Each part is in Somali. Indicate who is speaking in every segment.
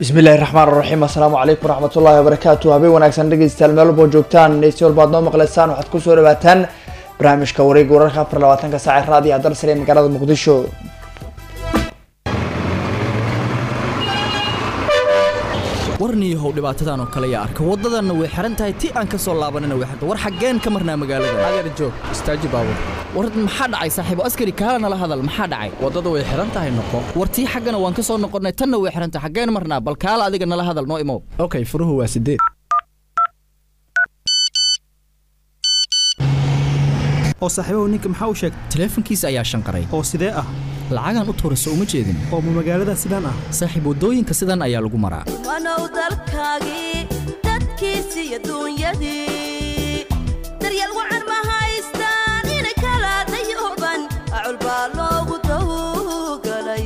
Speaker 1: bismillahi raxmaan raxiim assalaamu calaykum waraxmatullahi wabarakaatu habeen wanaagsan dhegeystayaal meel walbo joogtaan dhegeystayaal walbaad noo maqleysaan waxaad kusoo dhawaataan barnaamijka wareega wararka afar labaatanka saac raadiyo dalsare ee magaalada muqdisho
Speaker 2: warniyahow dhibaatadan oo kale yaa arka waddadanna way xihan tahay ti aan ka soo laabanana way xirta war xaggeen ka marnaa magaalada
Speaker 3: adeer joog istaaji baabur
Speaker 2: war maxaa dhacay saaxiibo askari kaala nala hadal maxaa dhacay
Speaker 3: waddada way xihan tahay noqo
Speaker 2: war tii xaggana waan ka soo noqonnay tanna way xihan tahay xaggeen marnaa bal kaala adiga nala hadal noo imow
Speaker 3: okay furuhu waa sideed
Speaker 4: oo saaxiibahu ninka maxaa u sheegtay
Speaker 2: taleefankiisa ayaa shanqaray
Speaker 4: oo sidee ah
Speaker 2: lacagaan u tuura soo uma jeedin
Speaker 4: oo ma magaalada sidaan ah
Speaker 2: saaxiib waddooyinka sidan ayaa lagu maraa
Speaker 5: wanow dalkaagii dadkiisi iyo duunyadii daryeel wacan ma haystaan inay kala dayooban acul baa loogu dawgalay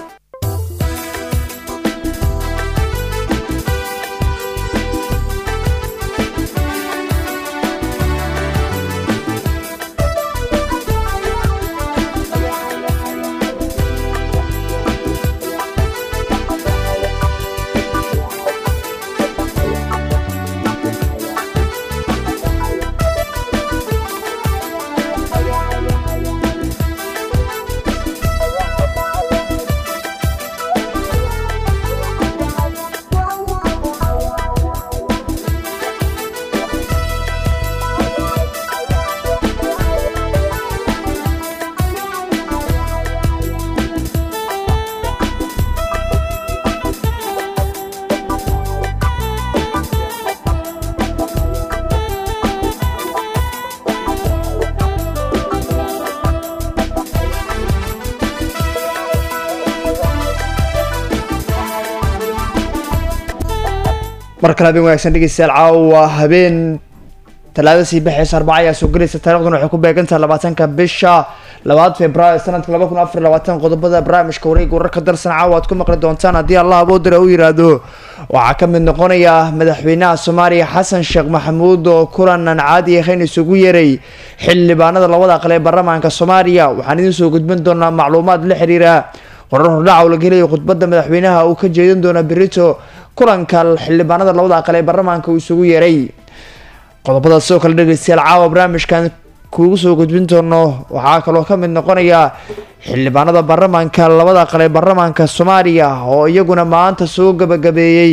Speaker 1: mar kale habeen wanaagsan dhegeystayaal caawa habeen talaada sii baxeysa arbaca ayaa soo gelaysa taariikhduna waxay ku beegantahay labaatanka bisha labaad februaayo sanadka laba kun afar labaatan qodobada barnaamijka wareega wararka darsan caawa aad ku maqli doontaan haddii allah aboodira u yiraahdo waxaa ka mid noqonaya madaxweynaha soomaaliya xasan sheekh maxamuud oo kulan aan caadi ahayn isugu yeeray xildhibaanada labada aqal ee baarlamaanka soomaaliya waxaan idiin soo gudbin doonaa macluumaad la xiriira qorar hordhaca oo la gelayo khudbada madaxweynaha uu ka jeedin doona berito kulanka xildhibaanada labada aqal ee baarlamaanka uu isugu yeeray qodobadaas sidoo kale dhegeystayaal caawa barnaamijkan kuugu soo gudbin doono waxaa kaloo ka mid noqonaya xildhibaanada baarlamaanka labada aqal ee baarlamaanka soomaaliya oo iyaguna maanta soo gabagabeeyey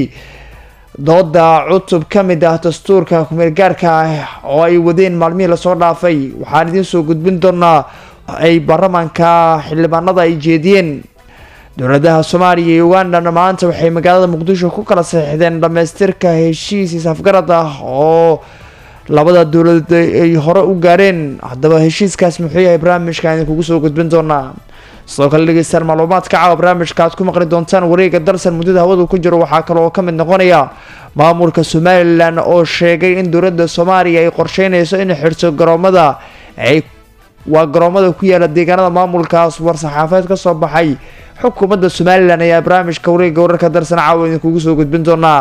Speaker 1: dooda cutub ka mid ah dastuurka kumeelgaarka ah oo ay wadeen maalmihii lasoo dhaafay waxaan idiin soo gudbin doonaa ay baarlamaanka xildhibaanada ay jeediyeen dowladaha soomaaliya iyo ugandana maanta waxay magaalada muqdisho ku kala saxiixdeen dhamaystirka heshiis isafgarad ah oo labada dowladood ay hore u gaareen haddaba heshiiskaas muxuu yahay barnaamijka idin kugu soo gudbin doonaa sidoo kale dhegeystaan macluumaadka caawa barnaamijka aad ku maqli doontaan wareega dalsan muddada hawadu ku jiro waxaa kaloo ka mid noqonaya maamulka somalilan oo sheegay in dowladda soomaaliya ay qorsheyneyso in xirto garoomada ay waa garoomada ku yaala deegaanada maamulkaas war-saxaafeed kasoo baxay xukuumadda somalilan ayaa barnaamijka wareega wararka darsan caawa idinkugu soo gudbin doonaa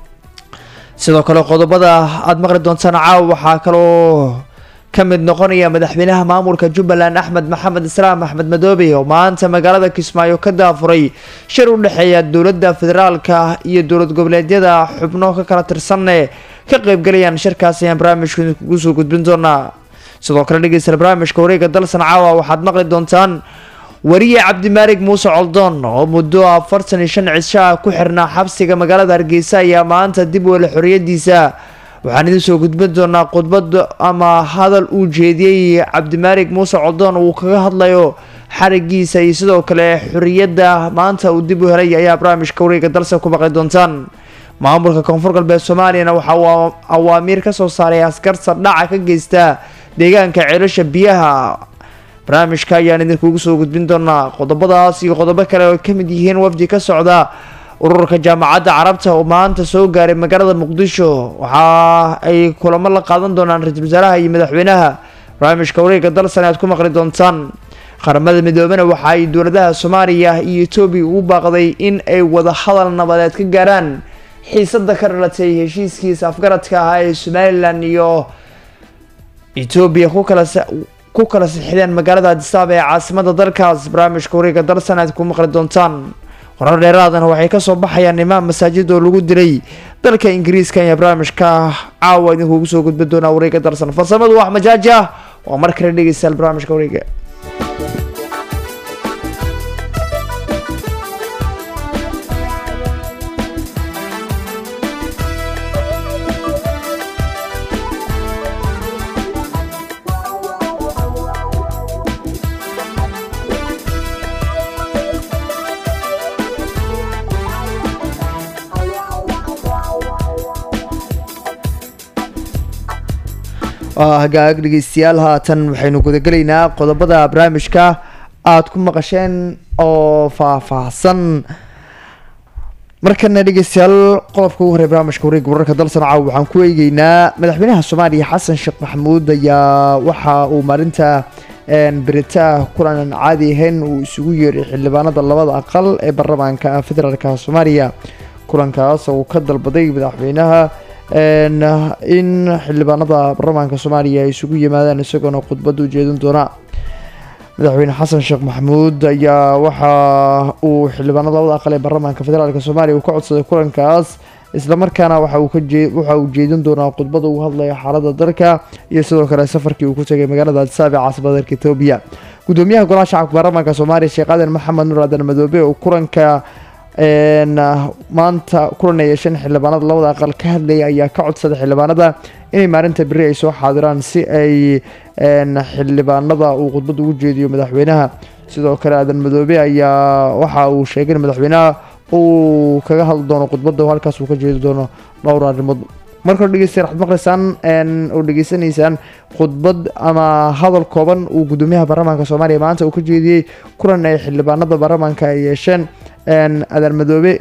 Speaker 1: sidoo kale qodobada aada maqli doontaan caawa waxaa kaloo ka mid noqonaya madaxweynaha maamulka jubbaland axmed maxamed islaam axmed madoobe oo maanta magaalada kismaayo ka daafuray shir u dhexeeya dowladda federaalka iyo dowlad goboleedyada xubno ka kala tirsanne ka qeybgalayaan shirkaas ayaan barnaamijka idinkugu soo gudbin doonaa sidoo kale dhegeysta barnaamijka wareega dalsan caawa waxaad maqli doontaan wariye cabdimaalig muuse coldoon oo muddo afartan iyo shan cisho ah ku xirnaa xabsiga magaalada hargeysa ayaa maanta dib wele xoriyadiisa waxaan idiin soo gudbin doonaa khudbad ama hadal uu jeediyey cabdimaalig muuse coldoon uu kaga hadlayo xarigiisa iyo sidoo kale xoriyadda maanta uu dib u helay ayaa barnaamijka wareega dalsan ku maqli doontaan maamulka koonfur galbeed soomaaliyana waxa uu awaamiir kasoo saaray askarta dhaca ka geysta deegaanka ceelasha biyaha barnaamijka ayaan idinkugu soo gudbin doonaa qodobadaas iyo qodobo kale oo kamid yihiin wafdi ka socda ururka jaamacadda carabta oo maanta soo gaaray magaalada muqdisho waxa ay kulamo la qaadan doonaan ra-iisul wasaaraha iyo madaxweynaha barnaamijka wareega dalsan aad ku maqli doontaan qaramada midoobena waxa ay dowladaha soomaaliya iyo etoobiya ugu baaqday in ay wada hadal nabadeed ka gaaraan xiisada ka dhalatay heshiiskiisa afgaradka ahaa ee somalilan iyo etoobiya ku kala ku kala sixideen magaalada adisaaba ee caasimada dalkaas barnaamijka wareega dalsan aad ku maqli doontaan warar dheeraadana waxay kasoo baxayaan imaam masaajid oo lagu dilay dalka ingiriiska ayaa barnaamijka caawa idinkuugu soo gudbin doonaa wareega darsan farsamadu wax majaaji ah waa mar kale dhegeystayaal barnaamijka wareega waa hagaag dhegeystayaal haatan waxaynu gudagelaynaa qodobada barnaamijka aada ku maqasheen oo faahfaahsan markana dhegeystayaal qodobka ugu horey barnaamijka wareega wararka dalsan caaw waxaan ku eegeynaa madaxweynaha soomaaliya xasan sheekh maxamuud ayaa waxa uu maalinta berita kulan aan caadi ahayn uu isugu yeeray xildhibaanada labada aqal ee baarlamaanka federaalka soomaaliya kulankaas oo uu ka dalbaday madaxweynaha in xildhibaanada baarlamaanka soomaaliya ay isugu yimaadaan isagoona khudbad u jeedin doona madaxweyne xasan sheekh maxamuud ayaa waxa uu xildhibaanada labada aqal ee baarlamaanka federaalk soomaaliya uu ka codsaday kulankaas islamarkaana waxa uu kaje waxa uu jeedin doonaa khudbada uu hadlaya xaalada dalka iyo sidoo kale safarkii uu ku tegay magaalada adisaabe caasimada dalka etoobiya gudoomiyaha golaha shacabka baarlamaanka soomaaliya sheekh aadan maxamed nur aadan madoobe oo kulanka maanta kulan ay yeesheen xildhibaanada labada aqal ka hadlaya ayaa ka codsaday xildhibaanada inay maalinta beri ay soo xaadiraan si ay xildhibaanada uu khudbad ugu jeediyo madaxweynaha sidoo kale aadan madoobe ayaa waxa uu sheegay in madaxweynaha uu kaga hadli doono khudbadda halkaas uu ka jeedi doono dhowr arrimood marka hore dhegeystayaal waxaad maqlaysaan oo dhegeysanaysaan khudbad ama hadal kooban uu gudoomiyaha baarlamaanka soomaaliya maanta uu ka jeediyey kulan ay xildhibaanada baarlamaanka ay yeesheen aadan madoobe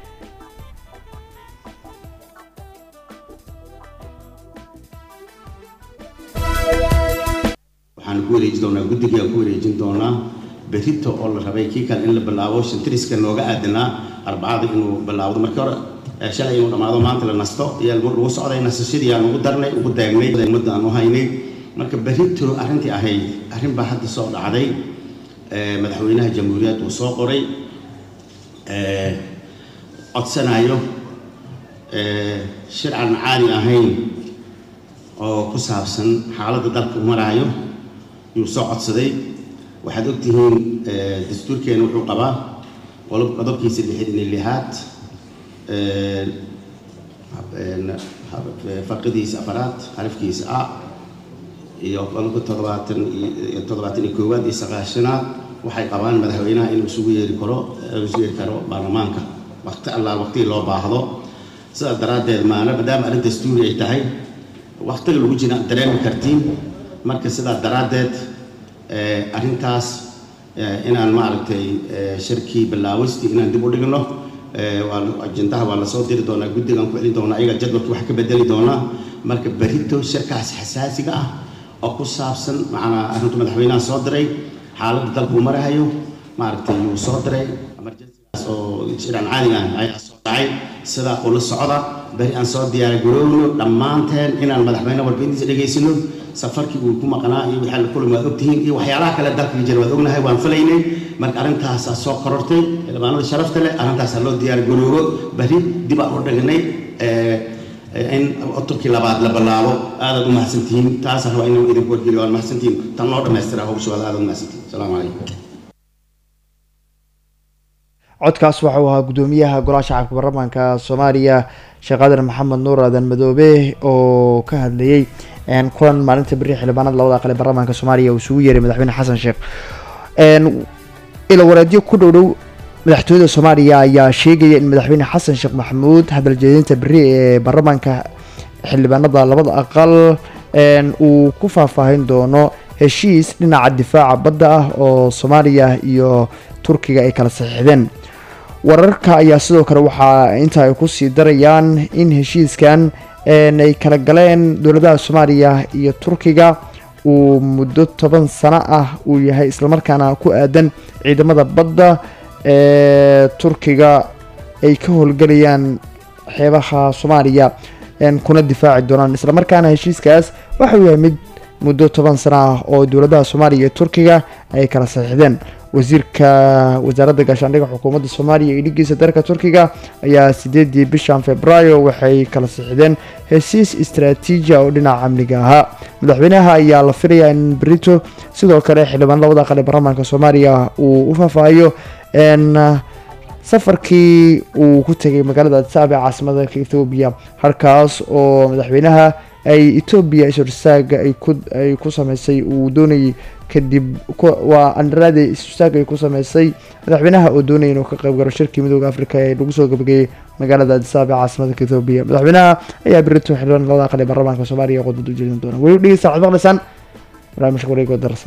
Speaker 6: waxaan ku wareeji doonaa guddigaan ku wareejin doonaa berito oo la rabay kii kale in la bilaabo shantriska nooga aadanaa arbacada inuu bilaawdo markii hore shalay inuu dhammaado maanta la nasto ayaa lagu socday nasashadii aan ugu darnay ugu daagnay ummadda aan u haynay marka berito arrintii ahayd arrin baa hadda soo dhacday madaxweynaha jamhuuriyad uu soo qoray codsanayo shir aan caadi ahayn oo ku saabsan xaaladda dalka u maraayo yuu soo codsaday waxaad ogtihiin dastuurkeena wuxuu qabaa qodobkiisa lixdan iyo lixaad farqidiisa afaraad xarafkiisa a iyo qodobka toddobaatan iyo toddobaatan iyo koowaad iyo sagaashanaad waxay qabaan madaxweynaha inuu isugu yeeri karo isugu yeeri karo baarlamaanka waqti allaal waqtigii loo baahdo sidaas daraaddeed maana maadaama arrin dastuuri ay tahay waqtiga lagu jira dareemi kartiin marka sidaas daraaddeed arrintaas inaan maaragtay shirkii bilaawistii inaan dib u dhigno ajendaha waa lasoo diri doonaa guddigaan ku celin doonaa ayaga jadwalka wax ka bedeli doonaa marka berito shirkaas xasaasiga ah oo ku saabsan macnaa arrintu madaxweynaha soo diray xaaladda dalku marahayo maaragtay yuu soo diray emergencygaas oo shiraan caadiga ah ayaa soo dhacay sidaa ula socda beri aan soo diyaar garoowno dhammaanteen inaan madaxweyne warbixintiisa dhegaysano safarkii uu ku maqnaa iyo wixii la kulmi waad ogtihiin iyo waxyaalaha kale dalka jira waad ognahay waan filaynay marka arrintaasaa soo korortay xildhibaanada sharafta leh arrintaasaa loo diyaar garoobo beri dib aan u dhignay in cutubkii labaad la bilaabo aadaad u mahadsantihiin taasa rabaa inaan idinku wargeliyo waan mahadsantihiin tan loo dhammaystira hawsha waad aadaad u mahadsantihiin asalaamu calaykum
Speaker 1: codkaas waxa uu ahaa gudoomiyaha golaha shacabka baarlamaanka soomaaliya sheekh aadan maxamed nuur aadan madoobe oo ka hadlayey kulan maalinta beri xildhibaanada labada aqal ee baarlamaanka soomaaliya uu isugu yeeray madaxweyne xasan sheekh ilo wareedyo ku dhow dhow madaxtooyada soomaaliya ayaa sheegaya in madaxweyne xasan sheekh maxamuud hadal jeedinta beri ee baarlamaanka xildhibaanada labada aqal uu ku faahfaahin doono heshiis dhinaca difaaca badda ah oo soomaaliya iyo turkiga ay kala saxiixdeen wararka ayaa sidoo kale waxaa inta ay kusii darayaan in heshiiskan ay kala galeen dowladaha soomaaliya iyo turkiga uu muddo toban sano ah uu yahay islamarkaana ku aadan ciidamada badda ee turkiga ay ka howlgelayaan xeebaha soomaaliya kuna difaaci doonaan islamarkaana heshiiskaas waxauu yahay mid muddo toban sano ah oo dowladaha soomaaliya iyo turkiga ay kala saxiixdeen wasiirka wasaaradda gaashaandhigga xukuumadda soomaaliya iyo dhigiisa dalka turkiga ayaa sideedii bishan februaayo waxay kala sixdeen hesiis istaraatiiji oo dhinaca amniga ahaa madaxweynaha ayaa la filayaa in brito sidoo kale xildhibaan labada aqal ee baarlamaanka soomaaliya uu u faahfaahiyo n safarkii uu ku tegay magaalada adsaab ee caasimada ethoobiya halkaas oo madaxweynaha ay etoobiya is-horstaaga ay ku ay ku sameysay uu doonayay kadib ku- waa andaraade is-horstaaga ay ku sameysay madaxweynaha oo doonaya inuu ka qayb galo shirkii midooda afrika ee lagu soo gabagayey magaalada adsaab ee caasimada ethoobiya madaxweynaha ayaa berito xildhibaan labada aqal ee baarlamaanka soomaaliya khudbad u jeedin doona weli dhegeysta waxaad maqlaysaan barnaamijka wareegoo darasa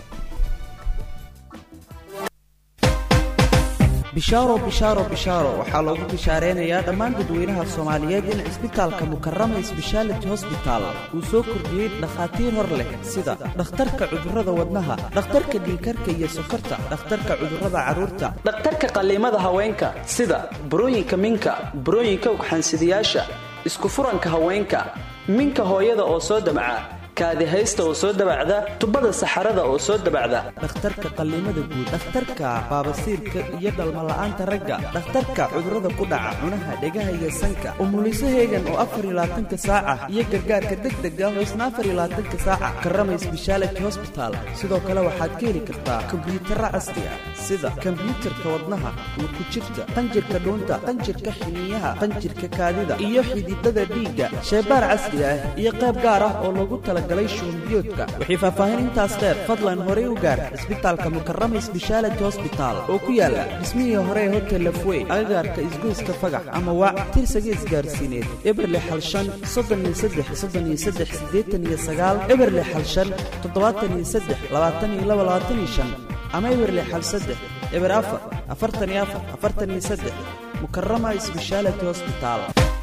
Speaker 7: bishaaro bishaaro bishaaro waxaa loogu bishaareynaya dhammaan dadweynaha soomaaliyeed in cisbitaalka mukarama sbeshaality hosbital uu soo kordhiyey dhakhaatiir hor leh sida dhakhtarka cudurrada wadnaha dhakhtarka dhiikarka iyo sokorta dhakhtarka cudurrada carruurta
Speaker 8: dhakhtarka qalliimada haweenka sida burooyinka minka burooyinka ugxansidayaasha isku furanka haweenka minka hooyada oo soo damca kaadihaysta oo soo dabacda tubada saxarada oo soo dabacda
Speaker 7: dhakhtarka qalliimada guud dhakhtarka baabasiirka iyo dhalmala'aanta ragga dhakhtarka cudurrada ku dhaca cunaha dhegaha iyo sanka umuliso heegan oo afar iyo labaatanka saaca iyo gargaarka degdega oo isna afar iyo labaatanka saaca karama sbeshaality hosbital sidoo kale waxaad ka heli kartaa kombiyuutarra casri ah sida kombiyuutarka wadnaha ku jirta qanjirka dhuunta qanjirka xiniyaha qanjirka kaadida iyo xididada dhiigga sheebaar casri ah iyo qayb gaar ah oo loogu talagalay shuunbiyoodka wixii faahfaahin intaas dheer fadlan horey u gaar cisbitaalka mukarama sbeshaality hosbital oo ku yaala dhismihii hore ee hotel lafwey agagaarka isgoyska fagax ama waac tirsaga isgaarsiineed eberle xalshan soddon iyo saddex soddon iyo saddex siddeetan iyo sagaal eberle xalshan toddobaatan iyo saddex labaatan iyo laba labaatan iyo shan ama eberle xal saddex eber afar afartan iyo afar afartan iyo saddex mukarama sbeshaality hosbital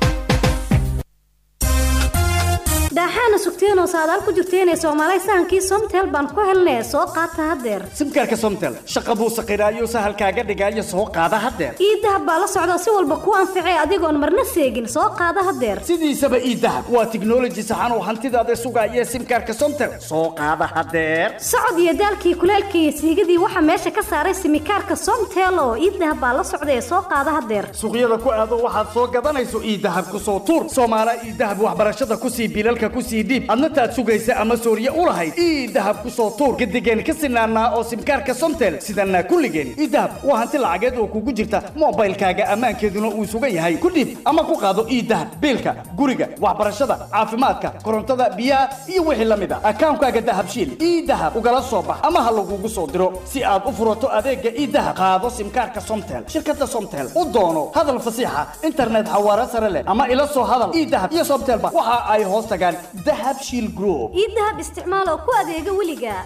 Speaker 9: daaxaana sugteenoo saadaal ku jirteenee soomaalay sahankii somtel baan ku helnee soo qaata haddeer
Speaker 10: simkaarka somtel shaqa buu saqiraayo sahalkaaga dhigaayo soo qaada haddeer
Speaker 9: ii dahab baa la socda si walba kuu anficee adigoon marna seegin soo qaada haddeer
Speaker 10: sidiisaba ii dahab waa tiknoloji saxan oo hantidaada sugaaya simkaarka somtel soo qaada haddeer
Speaker 9: socod iyo daalkii kuleelkii iyo siigadii waxaa meesha ka saaray simikaarka somtel oo ii dahab baa la socda ee soo qaada haddeer
Speaker 10: suuqyada ku aado waxaad soo gadanayso ii dahab ku soo tuur soomaala ii dahab waxbarashada kusii bilalka kusii dhiib adna taad sugaysa ama sooriye u lahayd ii dahab ku soo tuur gadigeen ka sinaanaa oo simkaarka somtel sidanaa kulligeen ii dahab waa hanti lacageed oo kugu jirta moobaylkaaga ammaankeeduna uu sugan yahay ku dhiib ama ku qaado ii dahab biilka guriga waxbarashada caafimaadka korontada biyaha iyo wixii la mid a akaankaaga dahabshiil ii dahab ugala soo bax ama ha lagugu soo diro si aad u furato adeega ii dahab qaado simkaarka somtel shirkada somtel u doono hadal fasiixa internet xawaare sare leh ama ila soo hadal ii dahab iyo somtelba waxa ay hoos tagaan dahab shiil group
Speaker 9: ii dahab isticmaal oo ku adeega weliga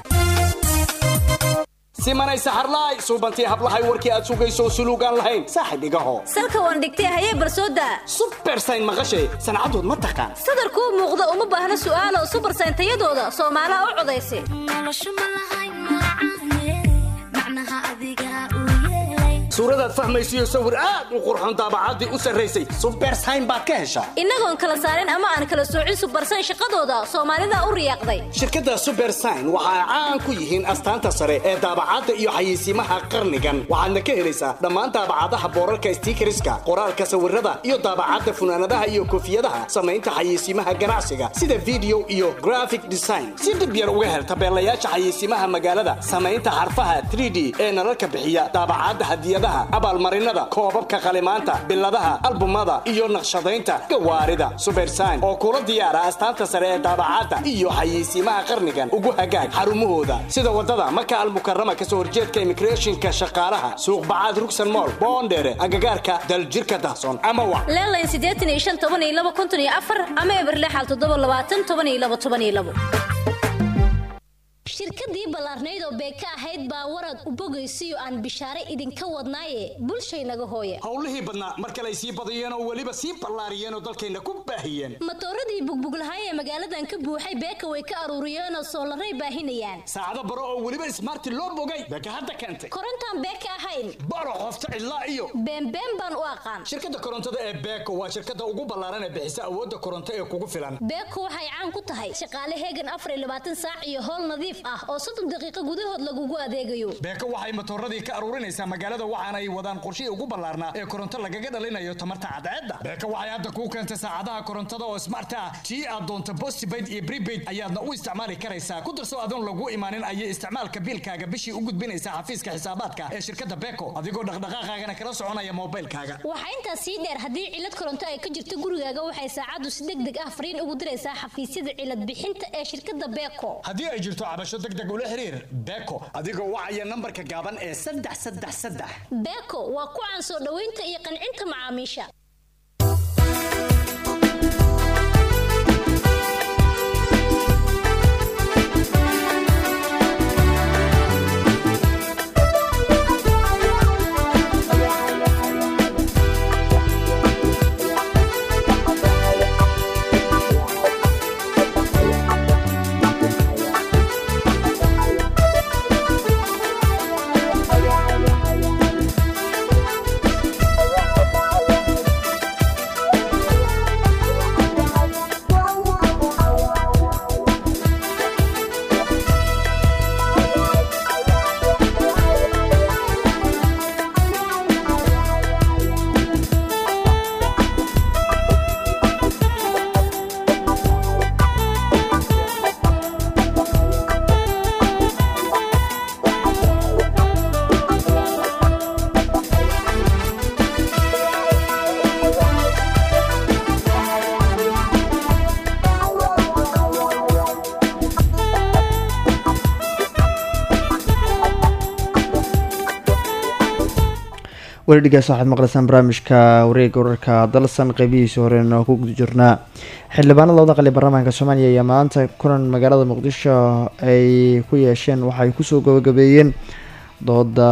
Speaker 10: simanay saxarlaay suubantii hablahay warkii aad sugayso suluugaan lahayn saaxib igaho
Speaker 5: salka waan dhigtay hayee barsooda
Speaker 10: subersayn maqashay sancadood ma taqaan
Speaker 5: sadarkuu muuqda uma baahna su'aalo subarsayn tayadooda soomaalaha u codaysa
Speaker 10: suuradaad fahmaysiyo sawir aad u qurxoon daabacaddii u sarraysay subersayn baad ka heshaa
Speaker 5: innagoon kala saarin ama aan kala soocin subarsayn shaqadooda soomaalida u riyaaqday
Speaker 10: shirkadda subersign waxa ay caan ku yihiin astaanta sare ee daabacadda iyo xayeysiimaha qarnigan waxaadna ka helaysaa dhammaan daabacadaha boorarka stiikariska qoraalka sawirada iyo daabacadda funaanadaha iyo koofiyadaha samaynta xayeysiimaha ganacsiga sida video iyo graphic design si dhib yar uga hel tabeelayaasha xayeysiimaha magaalada samaynta xarfaha 3d ee nalalka bixiya daabacadda hadiyadaha abaalmarinada koobabka qalimaanta biladaha albumada iyo naqshadaynta gawaarida subersign oo kula diyaara astaanta sare ee daabacadda iyo xayeysiimaha qarnigan ugu hagaag xarumahooda sida wadada maka almukarama kasoo horjeedka immigrationka shaqaalaha suuq bacaad rugsan mool boondheere agagaarka daljirka dahsoon ama wac
Speaker 5: leelayn siddeetan iyo shan toban iyo laba konton iyo afar ama eberle xal toddoba labaatan toban iyo laba toban iyo labo
Speaker 11: shirkadii ballaarnayd oo beeka ahayd baa warad u bogaysiyo aan bishaare idinka wadnaaye bulshaynaga hooye
Speaker 10: howlihii badnaa mar kale ay sii badiyeen oo weliba sii ballaariyeen oo dalkayna ku baahiyeen
Speaker 11: matooradii bugbuglahay ee magaaladan ka buuxay beeka way ka aruuriyeenoo soolaray baahinayaan
Speaker 10: saacado baro oo weliba ismaarti loo bogay beeka hadda keentay
Speaker 11: korontaan beeka ahayn
Speaker 10: baro qofta lafta ilaa iyo
Speaker 11: beenbeen baan u aqaan
Speaker 10: shirkadda korontada ee beeko waa shirkadda ugu ballaaran ee bixisa awoodda koronto ee kugu filan
Speaker 11: beeko waxay caan ku tahay shaqaale heegan afar iyo labaatan saac iyo howl nadiif ah oo soddon daqiiqo gudahood lagugu adeegayo
Speaker 10: beeko waxay matooradii ka aruurinaysaa magaalada waxaana ay wadaan qorshihii ugu ballaarnaa ee koronto lagaga dhalinayo tamarta cadceedda beeko waxay hadda kuu keentay saacadaha korontada oo smart ah tii aad doonto postpaid iyo prepaid ayaadna u isticmaali karaysaa ku darso adoon lagu imaanin ayay isticmaalka biilkaaga bishii u gudbinaysaa xafiiska xisaabaadka ee shirkadda beeko adigoo dhaqdhaqaaqaagana kala soconaya moobilkaaga
Speaker 11: waxaa intaas sii dheer haddii cilad koronto ay ka jirto gurigaaga waxay saacaddu si deg deg ah fariin ugu diraysaa xafiisyada cilad bixinta ee shirkadda beeko
Speaker 10: haddii ay jirto cabasho deg deg ula xiriir beeko adigoo wacaya nambarka gaaban ee saddex saddex saddex
Speaker 11: beeko waa ku caan soo dhoweynta iyo qancinta macaamiisha
Speaker 1: weli dhigaas waxaad maqlaysaan barnaamijka wareega wararka dalsan qeybihiisa horena ku guda jirnaa xildhibaanada labada qali baarlamaanka soomaaliya ayaa maanta kulan magaalada muqdisho ay ku yeesheen waxay kusoo gabagabeeyeen dooda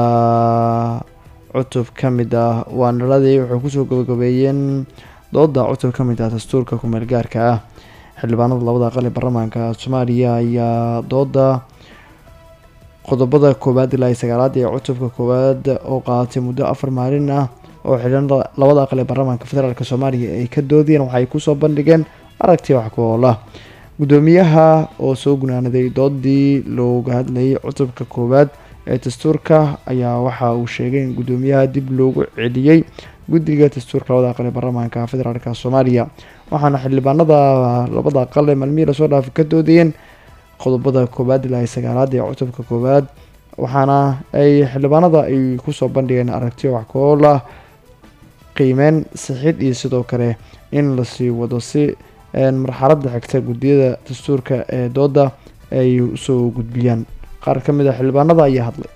Speaker 1: cutub ka mid ah waanaladii waxay kusoo gabagabeeyeen dooda cutub ka mid ah dastuurka kumeel gaarka ah xildhibaanada labada qali baarlamaanka soomaaliya ayaa dooda qodobada koowaad ilaa iyo sagaalaad ee cutubka koowaad oo qaadatay muddo afar maalin ah oo xildhibaanada labada aqal ee baarlamaanka federaalk soomaaliya ay ka doodeen waxay kusoo bandhigeen aragti wax ku oola gudoomiyaha oo soo gunaanaday doodii looga hadlayay cutubka koowaad ee dastuurka ayaa waxa uu sheegay in gudoomiyaha dib loogu celiyey guddiga dastuurka labada aqal ee baarlamaanka federaalk soomaaliya waxaana xildhibaanada labada aqal ee maalmihii lasoo dhaafay ka doodayeen qodobada koowaad ilaa iyo sagaalaad ee cutubka koowaad waxaana ay xildhibaanada ay kusoo bandhigeen aragtiyo wax kool ah qiimeyn sixid iyo sidoo kale in lasii wado si marxaladda xigta guddiyada dastuurka ee dooda ay usoo gudbiyaan qaar ka mid a xildhibaanada ayaa hadlay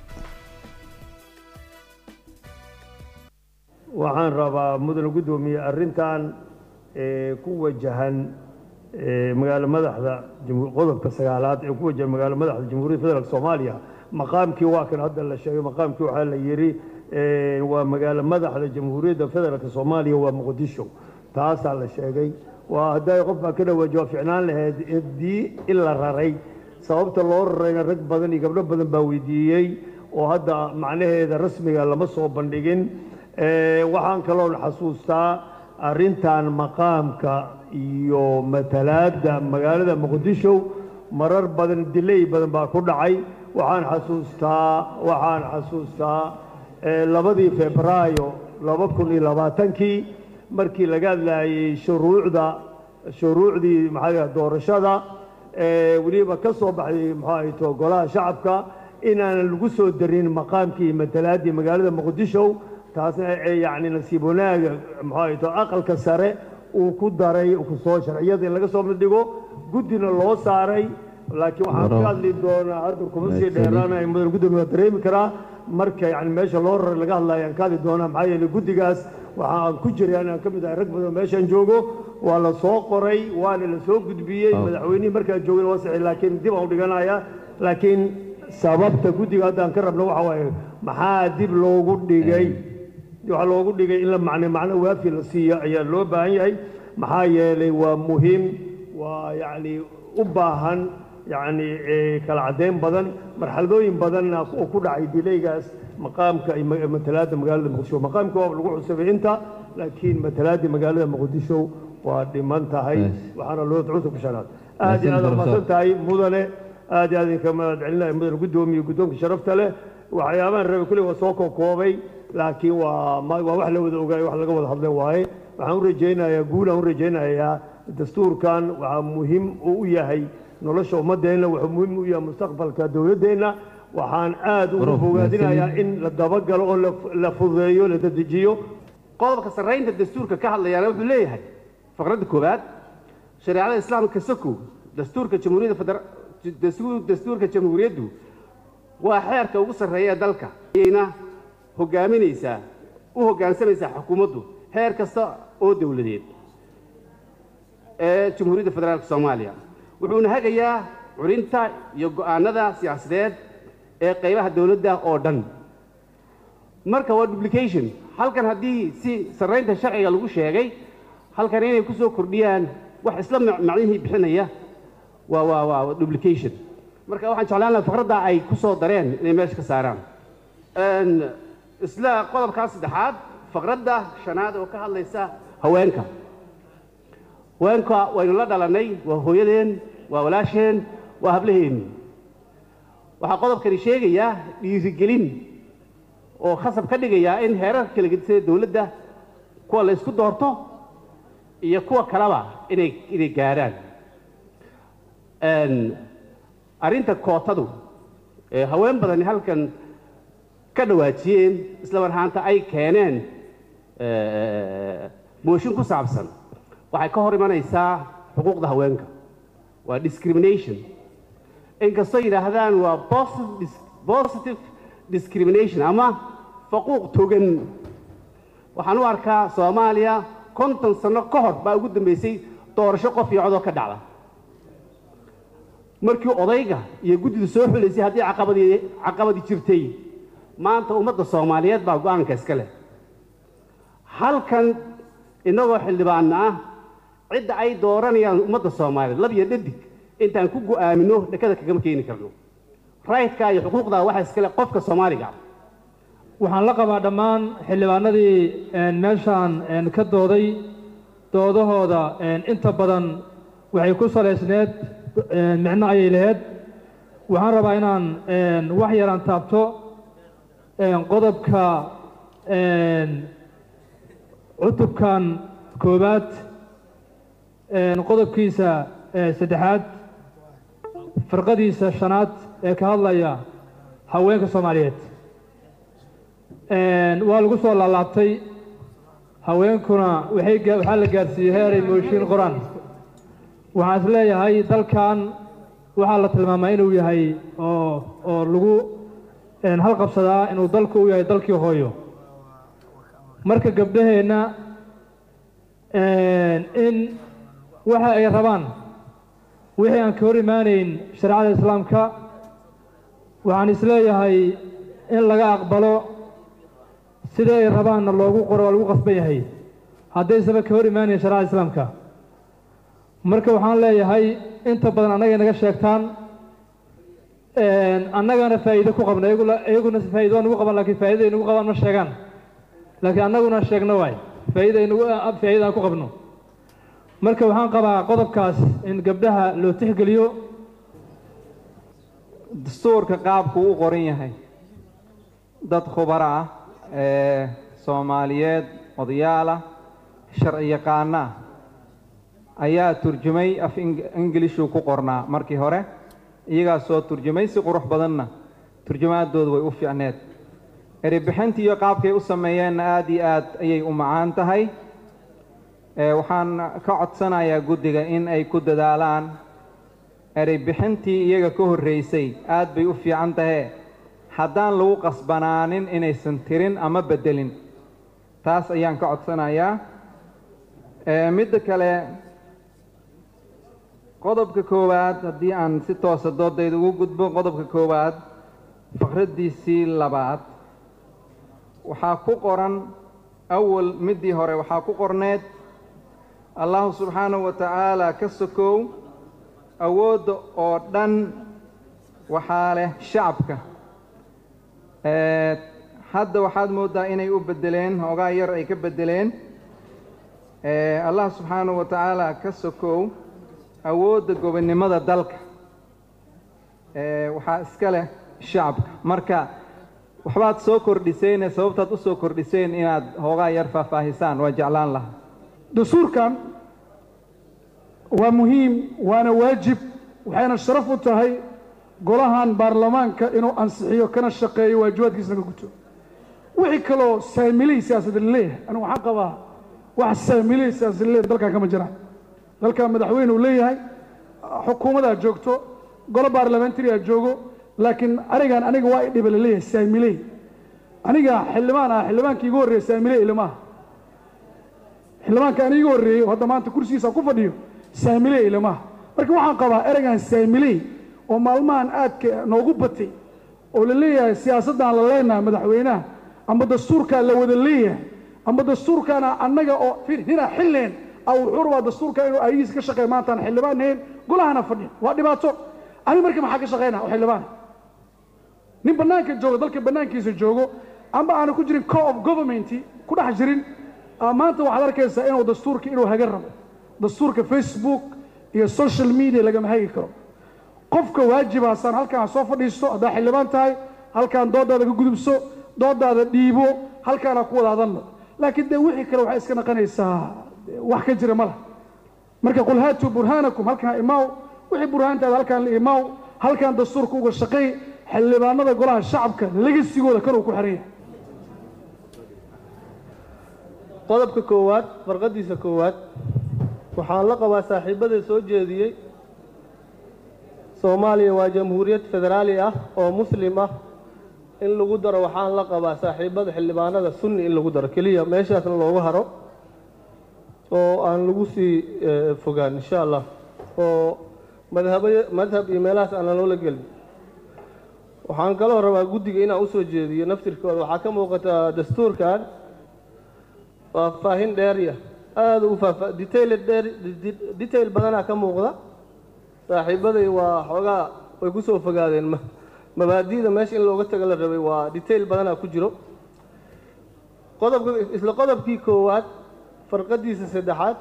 Speaker 12: waxaan rabaa mudane guddoomiye arrintan ku wajahan magaalo madaxda qodobka sagaalaad ee ku wajahan magaalo madaxda jamhuuriyadda federaalk soomaaliya maqaamkii waa kan hadda la sheegay maqaamkii waxaa la yidhi waa magaalo madaxda jamhuuriyadda federaalk soomaaliya waa muqdisho taasaa la sheegay waa hadday qof baa ka dhawaaji waa ficnaan lahayd haddii in la raray sababta loo rarayna rag badan iyo gabdho badan baa weydiiyey oo hadda macnaheeda rasmiga lama soo bandhigin waxaan kaloo xasuustaa arrintan maqaamka iyo matalaadda magaalada muqdisho marar badan dilay badan baa ku dhacay waxaan xasuustaa waxaan xasuustaa labadii febraayo laba kun iyo labaatankii markii laga hadlayay shuruucda shuruucdii maxaa doorashada weliba ka soo baxday muxuu ahayto golaha shacabka inaanan lagu soo darin maqaamkii iyo matalaaddii magaalada muqdisho taasna yacni nasiib wanaaga muxuu ahayto aqalka sare uu ku daray kusoo sharciyada in laga soo midhigo guddina loo saaray laakiin waxaan ka hadli doonaa hadda kuma sii dheeraanaya mudan guddoomiye waa dareemi karaa marka yani meesha loo raray laga hadlaya aan ka hadli doonaa maxaa yeelay guddigaas waxa aan ku jiray anaan ka mid ahay rag badan meeshaan joogo waa la soo qoray waana la soo gudbiyey madaxweynihii markaa joogay waa saxi laakiin dib aan u dhiganaya laakiin sababta guddiga hadda aan ka rabno waxa waaye maxaa dib loogu dhigay waxaa loogu dhigay in la macne macno waafi la siiyo ayaa loo baahan yahay maxaa yeelay waa muhiim waa yacni u baahan yacni eh, kala caddeyn badan marxaladooyin badanna oo ku dhacay dilaygaas maqaamka iyo ma- matalaadda magaalada muqdisho maqaamka waa lagu cusubay inta laakiin matalaadda magaalada muqdisho waa dhiman tahay waxaana loo cusub shanaad aad iyo aad
Speaker 13: Mahadsan,
Speaker 12: umahadsan tahay mudane aad iyo aad idinka mahad celinaya mudane guddoomiye guddoonka sharafta leh waxyaabahan rabe kulli waa soo koobkoobay laakiin waa ma- waa wax la wada ogaay wax laga wada hadlay waaye waxaan u rajaynayaa guul aan u rajaynayaa dastuurkan waxaa muhiim uu u yahay nolosha ummadeenna wuxuu muhiim u yahay mustaqbalka dowladdeenna waxaan aad ugu bogaadinayaa in la dabagalo oo la- la fududeeyo la dedejiyo
Speaker 14: qodobka sarraynta dastuurka ka hadlayaana wuxuu leeyahay faqradda koowaad shareecada islaamka sakow dastuurka jamhuuriyadda federa dastuur- dastuurka jamhuuriyaddu waa xeerka ugu sarreeya ee dalka ayayna hogaaminaysaa u hoggaansamaysaa xukuumaddu heer kasta oo dowladeed ee jamhuuriyadda federaalka soomaaliya wuxuuna hagayaa culinta iyo go'aanada siyaasadeed ee qaybaha dowladda oo dhan marka waa duplication halkan haddii si sarraynta sharciga lagu sheegay halkan inay ku soo kordhiyaan wax isla mac- macnihii bixinaya waa waa waa duplication marka waxaan jeclaan lahaa faqradda ay ku soo dareen inay meesha ka saaraan Een, isla qodobkaa saddexaad faqradda shanaad oo ka hadlaysa haweenka haweenka waynu la dhalannay waa hooyadeen waa walaasheen waa hablaheenni waxaa qodobkani sheegayaa dhiirigelin oo khasab ka dhigayaa in heerarka kala gedisada dowladda kuwa la isku doorto iyo kuwa kaleba inay inay gaadhaan Een, arrinta kootadu ee haween badani halkan ka dhawaajiyeen isla mar ahaanta ay keeneen eh, mooshin ku saabsan waxay ka hor imanaysaa xuquuqda haweenka waa discrimination inkastoo yidhaahdaan waa positive dis- positive discrimination ama faquuq togan waxaan u arkaa soomaaliya konton sano ka hor baa ugu dambeysay doorasho qof iyo codoo ka dhacda markii odayga iyo guddida soo xuleysay haddii caqabadii caqabadi jirtay maanta ummadda soomaaliyeed baa go'aanka iska leh halkan innagoo xildhibaanna ah cidda ay dooranayaan ummadda soomaaliyeed lab iyo dhadig intaan ku go'aamino dhakada kagama keeni karno rayidka iyo xuquuqda waxa iskale qofka soomaaliga ah
Speaker 15: waxaan la qabaa dhammaan xildhibaanadii een, meeshaan een, ka dooday doodahooda een, inta badan waxay ku salaysneed een, micno ayay lahayd waxaan rabaa inaan een, wax yaraan taabto een, qodobka een, cutubkan koowaad een, qodobkiisa ee, saddexaad firqadiisa shanaad ee ka hadlaya haweenka soomaaliyeed Een, waa lagu soo laalaabtay haweenkuna waxay gaa- waxaa la gaarsiiyey heeray mooshiin qoraan waxaan is leeyahay dalkan waxaa la tilmaamaa inuu yahay oo oo lagu een, halqabsadaa inuu dalku u yahay dalkii hooyo marka gabdhaheenna een, in waxa ay rabaan wixii aan ka hor imaanayn shareecada islaamka waxaan is leeyahay in laga aqbalo sida ay rabaanna loogu qoro waa lagu qasban yahay haddaysaba ka hor imaanayn shareecada islaamka marka waxaan leeyahay inta badan annagay naga sheegtaan een, annagana faa'iido ku qabna iyagula- iyaguna faa'iido waa nagu qaban laakiin faa'iida ay nagu qabaan ma sheegaan laakiin annaguna sheegno waay faa'iida ay nagu ah, faa'iida aan ku qabno marka waxaan qabaa qodobkaas in gabdhaha loo tixgeliyo
Speaker 16: dastuurka qaabku u qoran yahay dad khubaro ah ee soomaaliyeed odayaal ah sharci yaqaano ah ayaa turjumay af ing- ingilishuu ku qornaa markii hore iyagaa soo turjumay si qurux badanna turjumaadoodu way u fiicneed eribixintii iyo qaabkay u sameeyeenna aad iyo aad ayay u macaan tahay ee waxaan ka codsanayaa guddiga in ay ku dadaalaan erey bixintii iyaga ka horreysay aad bay u fiican tahe haddaan lagu qasbanaanin inaysan tirin ama beddelin taas ayaan ka codsanayaa ee midda kale qodobka koowaad haddii aan si toosa doodayda ugu gudbo qodobka koowaad faqraddiisii labaad waxaa ku qoran awal middii hore waxaa ku qorneed allahu subxaanahu wa tacaala ka sokow awoodda oo dhan waxaa leh shacabka hadda waxaad mooddaa inay u beddeleen hoogaa yar ay ka beddeleen allah subxaanahu wa tacaala ka sokow awoodda gobonnimada dalka waxaa iska leh shacabka marka waxbaad soo kordhiseen sababtaad u soo kordhiseen inaad hoogaa yar faahfaahisaan waa jeclaan lahaa
Speaker 13: dastuurkan waa muhiim waana waajib waxayna sharaf u tahay golahan baarlamaanka inuu ansixiyo kana shaqeeyo waajibaadkiisna ka guto wixii kaloo saamilihii siyaasadda laleeyahay anigu waxaan qabaa wax saamilihii siyaasadda laleeyahay dalkan kama jiraan dalkan madaxweyne uu leeyahay xukuumadaa joogto golo baarlamentary aa joogo laakiin anigan aniga waa i dhiba laleeyahay saamiley aniga xildhibaan ah xildhibaankii igu horreeya saamiley ilmaha xildhibaanka ani iga horreeyey oo hadda maanta kursigiisa ku fadhiyo saamiley ilmaha marka waxaan qabaa ereygan saamiley oo maalmahan aadka noogu batay oo la leeyahay siyaasaddan la leenahay madaxweynaha ama dastuurkaa la wada leeyahay ama dastuurkaana annaga oo hina xilleen a wuxuu rabaa dastuurka inuu ayagiisa ka shaqeeya maantaan xildhibaan hayn golahana fadhiya waa dhibaato ani marka maxaa ka shaqaynaa oo xildhibaan nin bannaanka joogo dalka bannaankiisa joogo amba aanu ku jirin co of government ku dhex jirin maanta waxaad arkaysaa inuu dastuurka inuu haga rabo dastuurka facebook iyo social media lagama hagi karo qofka waajibaasaan halkaan soo fadhiisto haddaa xildhibaan tahay halkaan doodaada ka gudubso doodaada dhiibo halkaana ku wada hadalno laakiin dee wixii kale waxay iska naqanaysaa wax ka jira ma lah marka qul haatuu burhaanakum halkaan imaaw wixii burhaantaada halkaan la imaaw halkaan dastuurka uga shaqeey xildhibaanada golaha shacabka legasigooda kanuu ku xiran yahay
Speaker 17: qodobka koowaad farqadiisa koowaad waxaan la qabaa saaxiibada soo jeediyey soomaaliya waa jamhuuriyad federaali ah oo muslim ah in lagu daro waxaan la qabaa saaxiibada xildhibaanada sunni in lagu daro keliya meeshaasna loogu haro oo aan lagu sii fogaan insha allah oo madhaba madhab iyo meelahaas aanan loola gelin waxaan kaloo rabaa guddiga inaan usoo jeediyo naftirkooda waxaa ka muuqata dastuurkan faahfaahin dheerya aada u faahfa detail dheer detail badanaa ka muuqda saaxiibaday waa xoogaa way ku soo fogaadeen mabaadi'da meesha in looga tago la rabay waa detail badanaa ku jiro qodobka isla qodobkii koowaad farqadiisa saddexaad